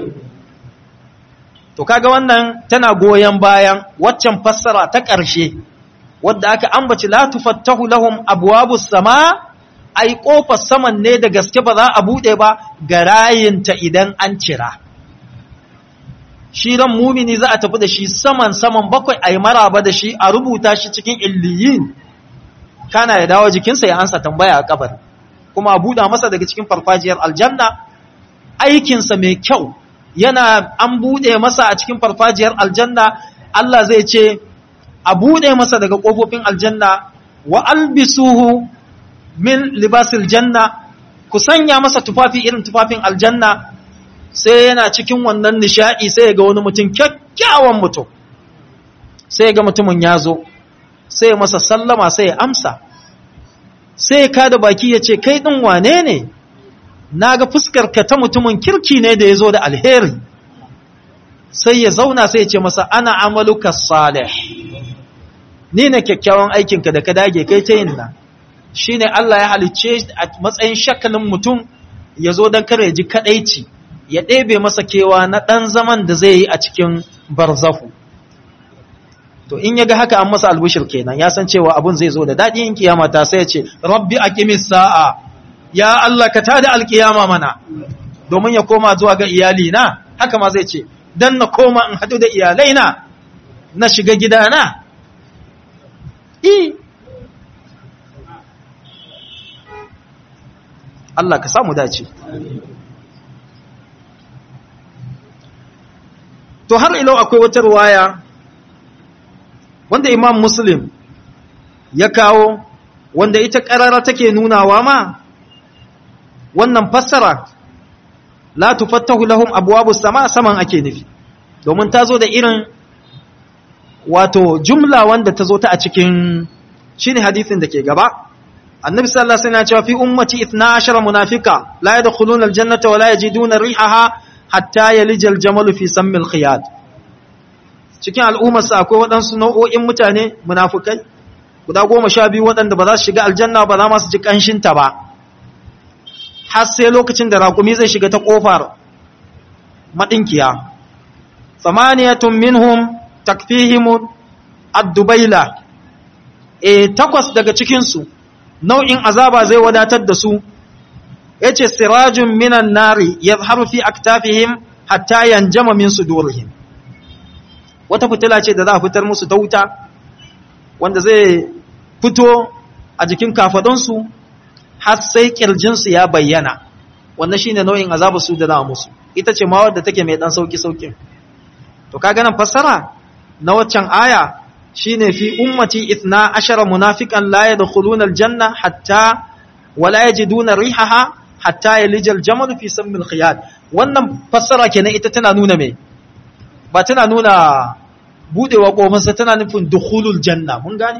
to kaga wannan tana goyon bayan waccan fassara ta ƙarshe wadda aka ambaci la tufattahu lahum abwabus sama ai kofar saman ne da gaske ba za a bude ba ga rayinta idan an cira shi ran mumini za a tafi da shi saman saman bakwai ai maraba da shi a rubuta shi cikin illiyin kana ya dawo jikinsa ya ansa tambaya a kabar kuma a buɗa masa daga cikin farfajiyar aljanna aikinsa mai kyau yana an buɗe masa a cikin farfajiyar aljanna Allah zai ce a buɗe masa daga ƙofofin aljanna wa albisuhu min libasil janna ku sanya masa tufafi irin tufafin aljanna sai yana cikin wannan nishaɗi sai ga wani mutum kyakkyawan mutum sai ga mutumin ya zo sai masa sallama sai ya amsa sai ka da baki ya ce kai ɗin wane ne na ga fuskarka ta mutumin kirki ne da ya zo da alheri sai ya zauna sai ya ce masa ana amaluka salih ni ne kyakkyawan aikinka da ka dage kai ta yin nan shi ne Allah ya halicce a matsayin shakalin mutum ya zo don kare ji kadaici ya ɗebe masa kewa na ɗan zaman da zai yi a cikin barzahu to in ya ga haka an masa albushir kenan ya san cewa abun zai zo da daɗi in kiyama ta sai ya ce rabbi aqimis sa'a ya Allah ka tada alkiyama mana domin ya koma zuwa ga iyali na haka ma zai ce dan na koma in hadu da iyalai na na shiga gidana i Allah ka samu dace to har ilo akwai wata ruwaya wanda imam muslim ya kawo wanda ita ƙarara take nunawa ma wannan fassara la tufattahu lahum abwabus sama saman ake nufi domin ta zo da irin wato jumla wanda ta zo ta a cikin shine hadisin da ke gaba annabi sallallahu alaihi wasallam ya ce fi ummati 12 munafika la yadkhuluna aljannata wa la yajiduna rihaha hatta yalija aljamalu fi sammil khiyat cikin al'ummarsa akwai waɗansu nau'o'in mutane munafukai guda goma sha biyu waɗanda ba za su shiga aljanna ba za ma su ji ƙanshinta ba har sai lokacin da raƙumi zai shiga ta ƙofar maɗinkiya samaniyatun minhum takfihimu addubaila e takwas daga cikinsu nau'in azaba zai wadatar da su ya ce sirajun minan nari ya fi aktafihim hatta yanjama min sudurihim wata fitila ce da za a fitar musu ta wuta wanda zai fito a jikin kafadunsu har sai kirjinsu ya bayyana wannan shine nau'in azabu su da za musu ita ce ma wadda take mai dan sauki saukin to kaga nan fassara na waccan aya shine fi ummati ithna ashara munafiqan la yadkhuluna aljanna hatta wala yajiduna rihaha hatta yalija aljamal fi sammil khiyat wannan fassara kenan ita tana nuna me ba tana nuna budewa kofinsa tana nufin dukhulul janna mun gane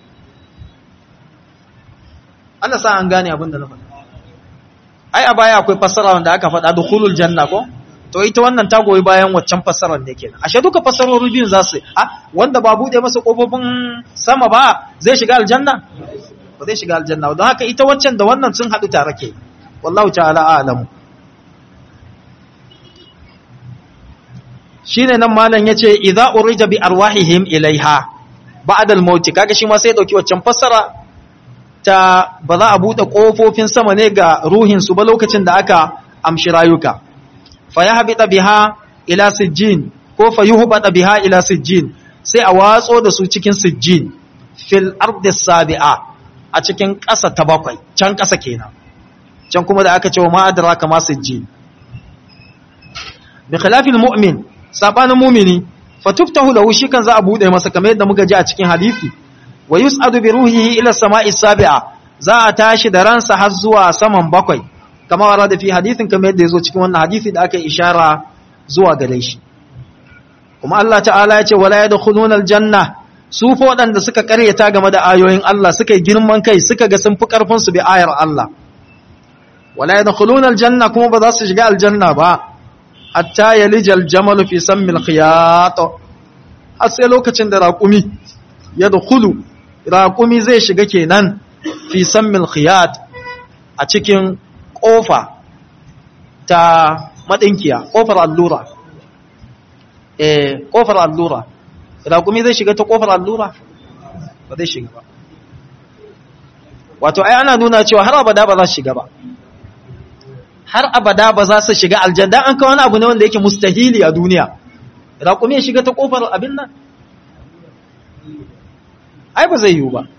Allah sa an gane abin da na faɗa ai a baya akwai fassara wanda aka faɗa dukhulul janna ko to ita wannan ta goyi bayan waccan fassarar ne kenan ashe duka fassarori biyun za su a wanda ba bude masa kofofin sama ba zai shiga aljanna ba zai shiga aljanna don haka ita waccan da wannan sun haɗu tare ke wallahu ta'ala a'lamu shine nan malam yace idza urija bi arwahihim ilaiha ba'da al-maut kaga shi ma sai dauki waccan fassara ta ba za a bude kofofin sama ne ga ruhin su ba lokacin da aka amshi rayuka fa yahbita biha ila sijjin ko fa yuhbata biha ila sijjin sai a watso da su cikin sijjin fil ardi sabi'a a cikin ƙasa ta bakwai can ƙasa kenan can kuma da aka ce wa ma adraka ma sijjin bi khilafil mu'min sabanin mumini fatuftahu lahu shi kan za a bude masa kamar yadda muka ji a cikin hadisi wa yus'adu bi ruhihi ila samai sabi'a za a tashi da ransa har zuwa saman bakwai kama wara da fi hadisin kamar yadda yazo cikin wannan hadisi da aka ishara zuwa gare shi kuma Allah ta'ala ya ce wala yadkhuluna aljanna su fa wadanda suka karyata game da ayoyin Allah suka yi girman kai suka ga sun fi karfin su bi ayar Allah wala yadkhuluna aljanna kuma ba za su shiga aljanna ba hatta ya lijal jamalu fi sammil khiyat har sai lokacin da raƙumi ya dukulu raƙumi zai shiga kenan fi sammil khiyat a cikin ƙofa ta maɗinkiya ƙofar allura eh ƙofar allura raƙumi zai shiga ta ƙofar allura ba zai shiga ba wato ai ana nuna cewa har abada ba za su shiga ba har abada ba za su shiga aljanna an kawo wani abu ne wanda yake mustahili a duniya raƙumi ya shiga ta ƙofar abin nan ai ba zai yiwu ba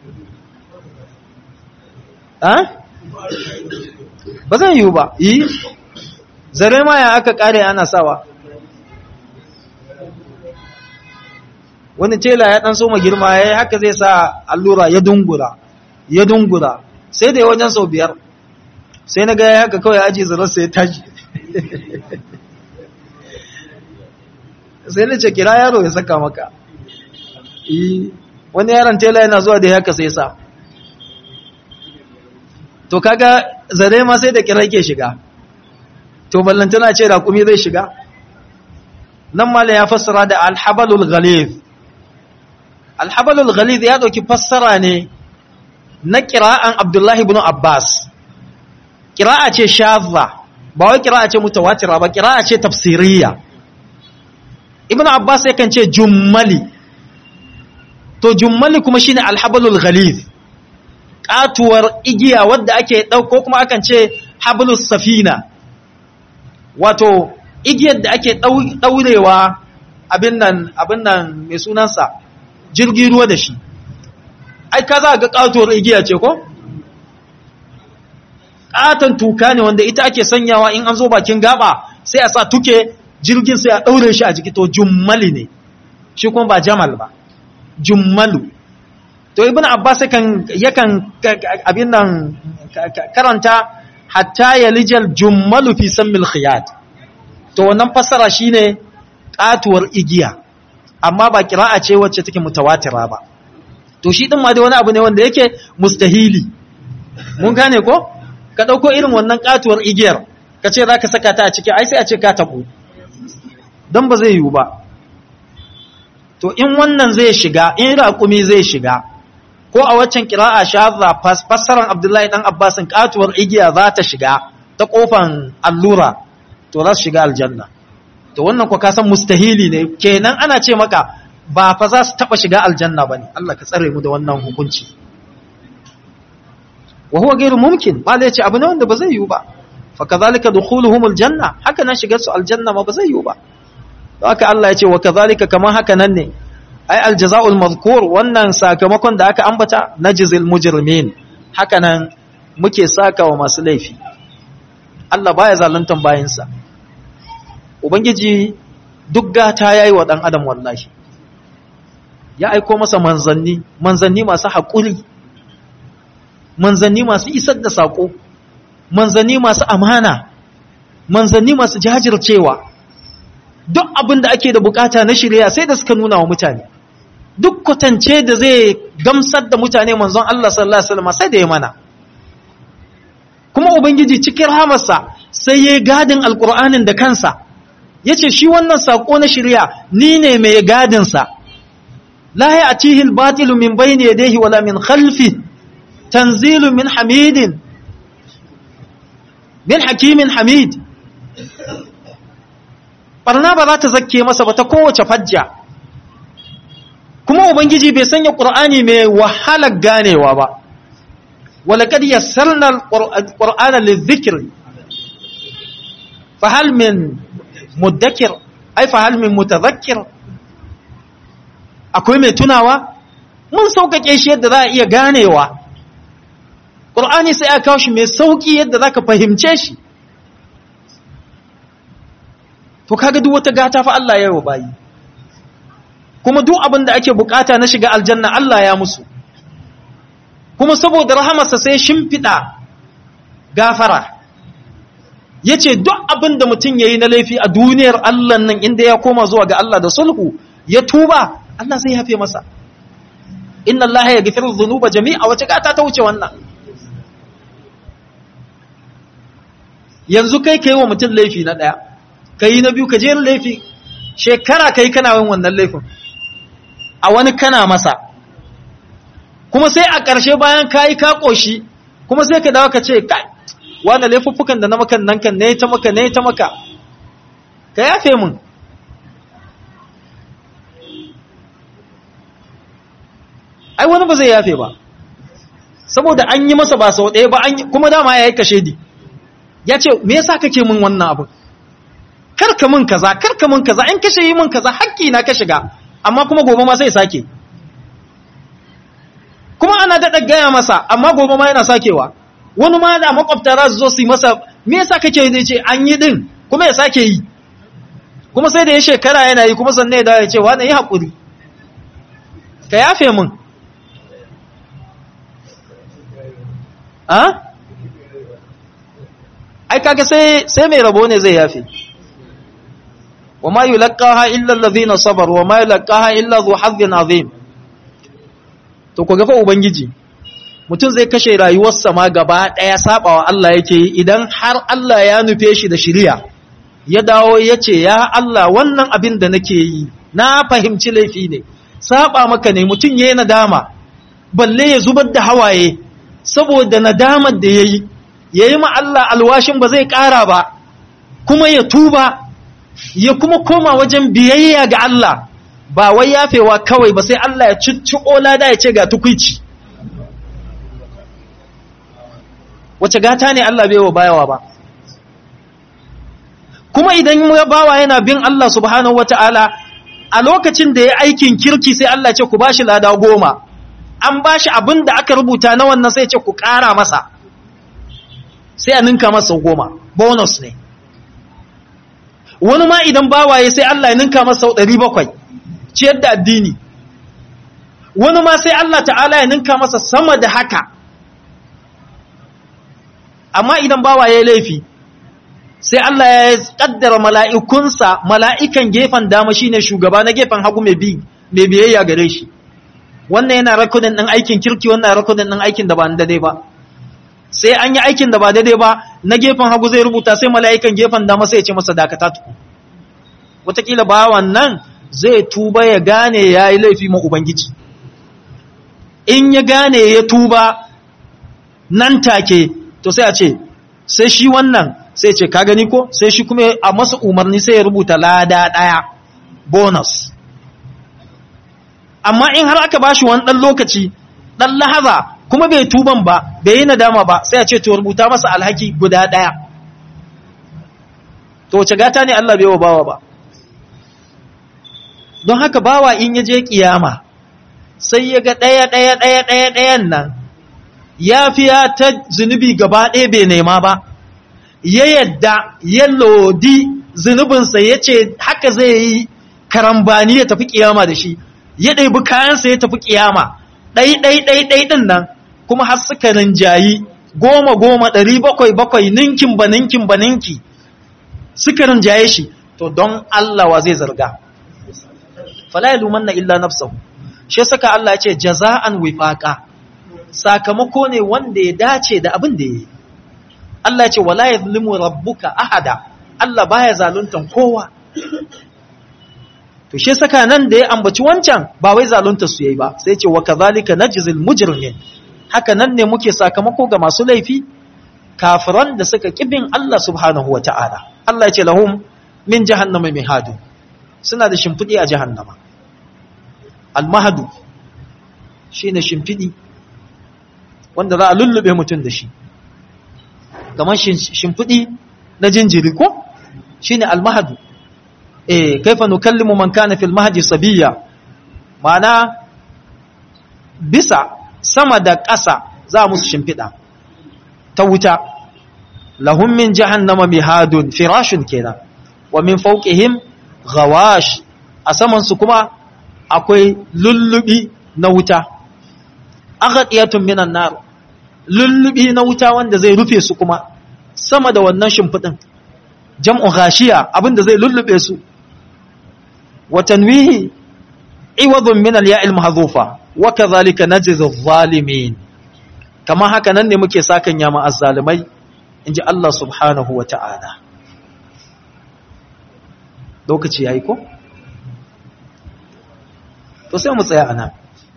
ba zai yiwu ba yi zare ma ya aka ƙare ana sawa wani tela ya ɗan soma girma ya yi haka zai sa allura ya dungura ya dungura sai da ya wajen sau biyar sai na gaya haka kawai aji zararsa ya tashi sai na ce kira yaro ya saka maka wani yaron tela yana zuwa da haka sai sa to kaga zare ma sai da kira ke shiga to ballantana ce raƙumi zai shiga nan mala ya fassara da alhabalul ghalib alhabalul ghalib ya ɗauki fassara ne na kira'an abdullahi ibn abbas kira'a ce shazza ba wai kira'a ce mutawatira ba kira'a ce tafsiriya ibn abbas yakan ce jummali to jummali kuma shine alhablul ghaliz katuwar igiya wadda ake dauko kuma akan ce hablus safina wato igiyar da ake daurewa abin nan abin nan mai sunansa jirgin ruwa da shi ai ka za ga katuwar igiya ce ko katon tuka ne wanda ita ake sanyawa in an zo bakin gaba sai a sa tuke jirgin sai a ɗaure shi a jiki to jummali ne shi kuma ba jamal ba jummalu to ibn abbas yakan yakan abin nan karanta hatta yalijal jummalu fi sammil khiyat to wannan fassara shine katuwar igiya amma ba kira'a ce wacce take mutawatira ba to shi din ma dai wani abu ne wanda yake mustahili mun gane ko ka dauko irin wannan katuwar igiyar ka ce zaka saka ta a ciki ai sai a ce ka tabo dan ba zai yiwu ba to in wannan zai shiga in raƙumi zai shiga ko a waccan kira'a shazza fassaran abdullahi dan abbasin katuwar igiya za ta shiga ta kofan allura to za su shiga aljanna to wannan ko ka san mustahili ne kenan ana ce maka ba fa za su taba shiga aljanna bane Allah ka tsare mu da wannan hukunci wa huwa ghairu mumkin ba zai ce abu ne wanda ba zai yiwu ba fa kadhalika dukhuluhum aljanna haka nan shigar su aljanna ma ba zai yiwu ba haka Allah ya ce wa kadhalika kaman haka nan ne ai aljaza'ul mazkur wannan sakamakon da aka ambata najzil mujrimin haka nan muke saka wa masu laifi Allah baya zaluntan bayinsa ubangiji duk gata yayi wa dan adam wallahi ya aiko masa manzanni manzanni masu haƙuri manzanni masu isar da saƙo manzanni masu amana manzanni masu jajircewa duk abin da ake da bukata na shirya sai da suka nuna wa mutane duk kwatance da zai gamsar da mutane manzon Allah sallallahu alaihi wasallam sai da ya mana kuma ubangiji cikin rahamarsa sai ya gadin alkur'anin da kansa yace shi wannan sako na shirya ni ne mai gadin sa la ya'tihi al-batilu min bayni yadayhi wala min khalfi tanzilu min hamidin min hakimin hamid barna ba za ta zakke masa ba ta kowace fajja kuma ubangiji bai sanya qur'ani mai wahalar ganewa ba walaqad yassarna al-qur'ana lidh-dhikr fahal min mudakkir ay fahal min mutadhakkir akwai mai tunawa mun sauƙaƙe shi yadda za a iya ganewa qur'ani sai aka kawo shi mai sauƙi yadda zaka fahimce shi to kaga duk wata gata fa Allah ya yi wa bayi kuma duk abin da ake bukata na shiga aljanna Allah ya musu kuma saboda rahamarsa sai shimfiɗa gafara yace duk abin da mutum yayi na laifi a duniyar Allah nan inda ya koma zuwa ga Allah da sulhu ya tuba Allah zai yafe masa inna Allah ya gafiru dhunuba jami'a wace gata ta wuce wannan yanzu kai kai wa mutum laifi na daya kai na biyu ka je laifi shekara kai kana yin wannan laifin a wani kana masa kuma sai a ƙarshe bayan ka yi ka ƙoshi kuma sai ka dawo ka ce kai wanda laifuffukan da na makan nan kan ne ta maka ne ta maka ka yafe mun ai wani ba zai yafe ba saboda an yi masa ba sau ɗaya ba kuma dama ya yi kashe di ya ce me yasa kake min wannan abu karka min kaza karka min kaza in kashe yi min kaza hakki na ka shiga amma kuma gobe ma sai sake kuma ana daɗa gaya masa amma gobe ma yana sakewa wani ma da makwabta za su zo su yi masa me yasa kake yi ce an yi din kuma ya sake yi kuma sai da ya shekara yana yi kuma sannan ya dawo ya ce wani yi haƙuri ka yafe min a? ai kaga sai sai mai rabo ne zai yafe wa ma yulqaha illa allazina sabaru wa ma yulqaha illa dhu hazzin azim to ku gafa ubangiji mutum zai kashe rayuwarsa ma gaba daya sabawa Allah yake yi idan har Allah ya nufe shi da shiriya ya dawo ya ce ya Allah wannan abin da nake yi na fahimci laifi ne saba maka ne mutum yayi nadama balle ya zubar da hawaye saboda nadamar da yayi yayi ma Allah alwashin ba zai kara ba kuma ya tuba ya kuma koma wajen biyayya ga Allah ba wai yafewa kawai ba sai Allah ya cicciko lada ya ce ga tukwici wace gata ne Allah bai wa bayawa ba kuma idan ya bawa yana bin Allah subhanahu wata'ala a lokacin da ya aikin kirki sai Allah ce ku bashi lada goma an bashi abin da aka rubuta na wannan sai ce ku ƙara masa sai a ninka masa goma bonus ne wani ma idan bawaye sai Allah ya ninka masa sau ɗari bakwai ciyar da addini wani ma sai Allah ta'ala ya ninka masa sama da haka amma idan bawa ya laifi sai Allah ya kaddara mala'ikunsa mala'ikan gefen dama shine shugaba na gefen hagu mai bi mai biyayya gare shi wannan yana rakodin ɗin aikin kirki wannan rakodin ɗin aikin da ba daidai ba sai an yi aikin da ba daidai ba na gefen hagu zai rubuta sai mala'ikan gefen dama sai ya ce masa dakata tuku wataƙila bawan nan zai tuba ya gane ya yi laifi ma Ubangiji in ya gane ya tuba nan take to sai a ce sai shi wannan sai ce ka gani ko sai shi kuma a masa umarni sai ya rubuta lada ɗaya bonus amma in har aka bashi wani ɗan lokaci ɗan lahaza kuma bai tuban ba bai yi nadama ba sai a ce to rubuta masa alhaki guda ɗaya to wace gata ne Allah bai wa bawa ba don haka bawa in ya je kiyama sai ya ga ɗaya ɗaya ɗaya ɗaya ɗayan nan ya fiya ta zunubi gaba ɗaya bai nema ba ya yadda ya lodi zunubinsa ya ce haka zai yi karambani ya tafi kiyama da shi ya ɗaibi kayansa ya tafi kiyama ɗai ɗai ɗai ɗai ɗin nan kuma har suka rinjayi goma goma ɗari bakwai bakwai ninkin ba ninkin ba ninki suka rinjaye shi to don Allah wa zai zarga fala yalumanna illa nafsahu shi saka Allah ya ce jaza'an wifaqa sakamako ne wanda ya dace da abin da yayi Allah ya ce wala yuzlimu rabbuka ahada Allah baya zaluntan kowa to shi saka nan da ya ambaci wancan ba wai zalunta su yayi ba sai ya ce wa kadhalika najzil mujrimin haka nan ne muke sakamako ga masu laifi kafiran da suka kibin Allah subhanahu wataala Allah ya ce lahum min jahannama mihadu suna da shimfiɗi a jahannama almahadu shi ne shimfiɗi wanda za a lullube mutum da shi kamar shimfiɗi na jinjiri ko shi ne almahadu eh kaifa nukallimu man kana fil mahdi sabiya ma'ana bisa sama da ƙasa za musu shimfiɗa ta wuta lahum min jahannama mihadun firashun kenan wa min fawqihim ghawash a samansu kuma akwai lullubi na wuta aghadiyatun minan nar lullubi na wuta wanda zai rufe su kuma sama da wannan shimfidin jam'u ghashiya abinda zai lullube su wa tanwihi iwadun min al-ya'il mahdhufa wa kadhalika najzi adh-dhalimin kama haka nan ne muke sakan yama azzalimai inji Allah subhanahu wa ta'ala lokaci ya yi ko? to sai mu tsaya a nan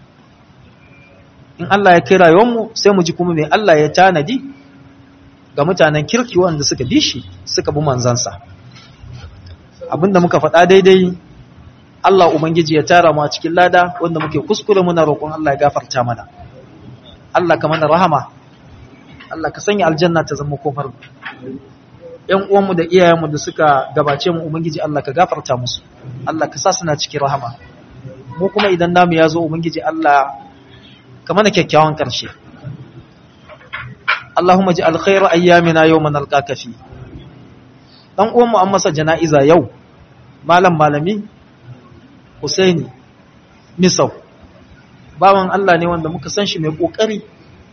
in Allah ya kai rayuwarmu sai mu ji kuma mai Allah ya tanadi ga mutanen kirki wanda suka bi shi suka bi manzansa abinda muka faɗa daidai Allah Ubangiji ya tara mu a cikin lada wanda muke kuskure muna roƙon Allah ya gafarta mana Allah ka mana rahama Allah ka sanya aljanna ta zama kofar ‘yan uwanmu da iyayenmu da suka gabace mu Ubangiji Allah ka gafarta musu, Allah ka sa suna cikin rahama, mu kuma idan namu ya zo Ubangiji Allah ka mana kyakkyawan ƙarshe. Allahumma ji alkhairu ayyamina yau man alƙaƙafi. Ɗan uwanmu an masa jana'iza yau, malam malami, Husaini, Misau, bawan Allah ne wanda muka san shi mai ƙoƙari,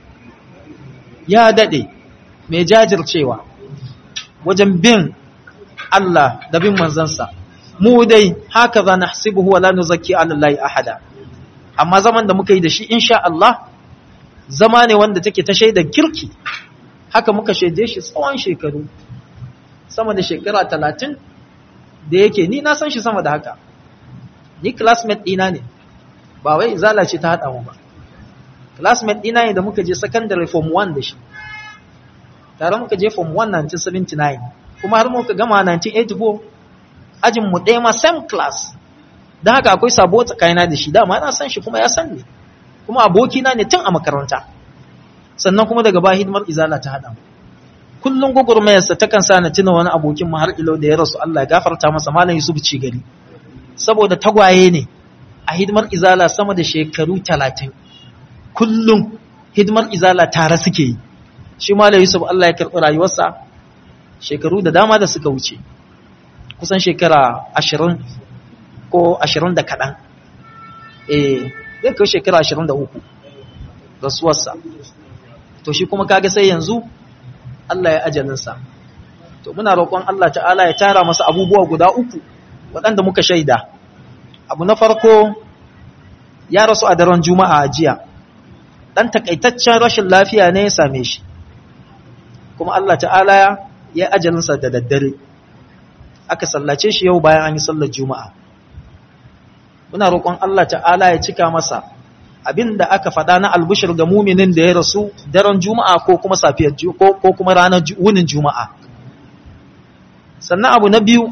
ya daɗe, mai jajircewa. wajen bin Allah da bin manzansa mu dai haka za na hasibuhu wa la nuzakki ala Allah ahada amma zaman da muka yi da shi insha Allah zama ne wanda take ta shaidan kirki haka muka shaide shi tsawon shekaru sama da shekara talatin da yake ni na san shi sama da haka ni classmate ɗina ne ba wai zala ce ta haɗa mu ba classmate ɗina ne da muka je secondary form 1 da shi tare muka je form 1 1979 kuma har muka gama 1984 ajin mu ɗaya ma same class don haka akwai sabo tsakanina da shi dama na san shi kuma ya san ni kuma abokina ne tun a makaranta sannan kuma daga ba hidimar izala ta haɗa mu kullum gwagwarmayarsa ta kan sa na tuna wani abokin mu har ilo da ya rasu Allah ya gafarta masa malam Yusuf ci gari saboda tagwaye ne a hidimar izala sama da shekaru 30 kullum hidimar izala tare suke yi shi malam Yusuf Allah ya karɓi rayuwarsa shekaru da dama da suka wuce kusan shekara 20 ko 20 da kaɗan eh zai kai shekara 23 rasuwarsa to shi kuma kaga sai yanzu Allah ya ajalinsa to muna roƙon Allah ta'ala ya tara masa abubuwa guda uku waɗanda muka shaida abu na farko ya rasu a daren juma'a a jiya ɗan takaitaccen rashin lafiya ne ya same shi kuma Allah ta'ala ya ajalinsa da daddare aka sallace shi yau bayan an yi sallar juma'a muna roƙon Allah ta'ala ya cika masa abin da aka faɗa na albushir ga muminin da ya rasu daren juma'a ko kuma safiyar ko kuma ranar wunin juma'a sannan abu na biyu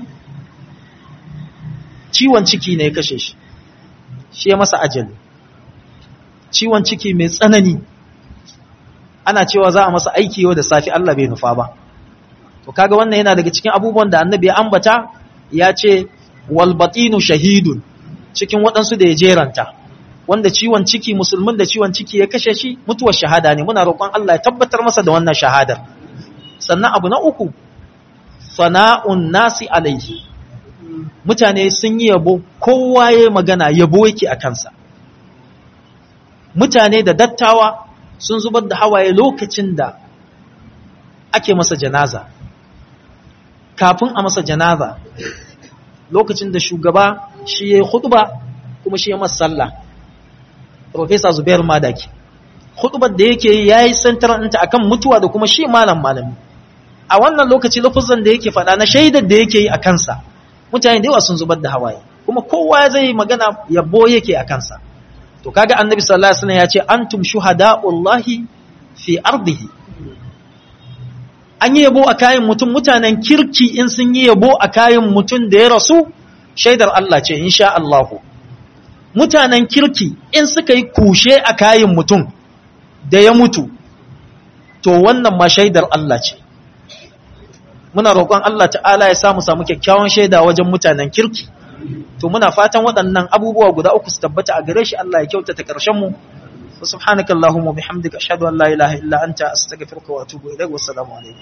ciwon ciki ne ya kashe shi shi ya masa ajali ciwon ciki mai tsanani ana cewa za a masa aiki yau da safi Allah bai nufa ba to kaga wannan yana daga cikin abubuwan da annabi ya ambata ya ce wal batinu shahidun cikin waɗansu da ya jeranta wanda ciwon ciki musulmin da ciwon ciki ya kashe shi mutuwar shahada ne muna roƙon Allah ya tabbatar masa da wannan shahadar sannan abu na uku sana'un nasi alaihi mutane sun yi yabo kowa ya magana yabo yake a kansa mutane da dattawa sun zubar da hawaye lokacin da ake masa janaza kafin a masa janaza lokacin da shugaba shi ya yi hutuba kuma shi ya masa sallah Profesa Zubair Madaki hutubar da yake yi ya yi santaranta akan mutuwa da kuma shi malam malami a wannan lokaci lafuzan da yake faɗa na shaidar da yake yi a kansa mutane da yawa sun zubar da hawaye kuma kowa zai magana yabo yake a kansa to kaga annabi sallallahu alaihi wasallam ya ce antum shuhada'ullahi fi ardihi an yi yabo a kayan mutum mutanen kirki in sun yi yabo a kayan mutum da ya rasu shaidar Allah ce insha Allah mutanen kirki in suka yi kushe a kayan mutum da ya mutu to wannan ma shaidar Allah ce muna roƙon Allah ta'ala ya samu samu kyakkyawan shaida wajen mutanen kirki to muna fatan waɗannan abubuwa guda uku su tabbata a gare shi Allah ya kyautata ƙarshen mu subhanakallahumma bihamdika ashhadu an la ilaha illa anta astaghfiruka wa atubu ilaik wassalamu alaikum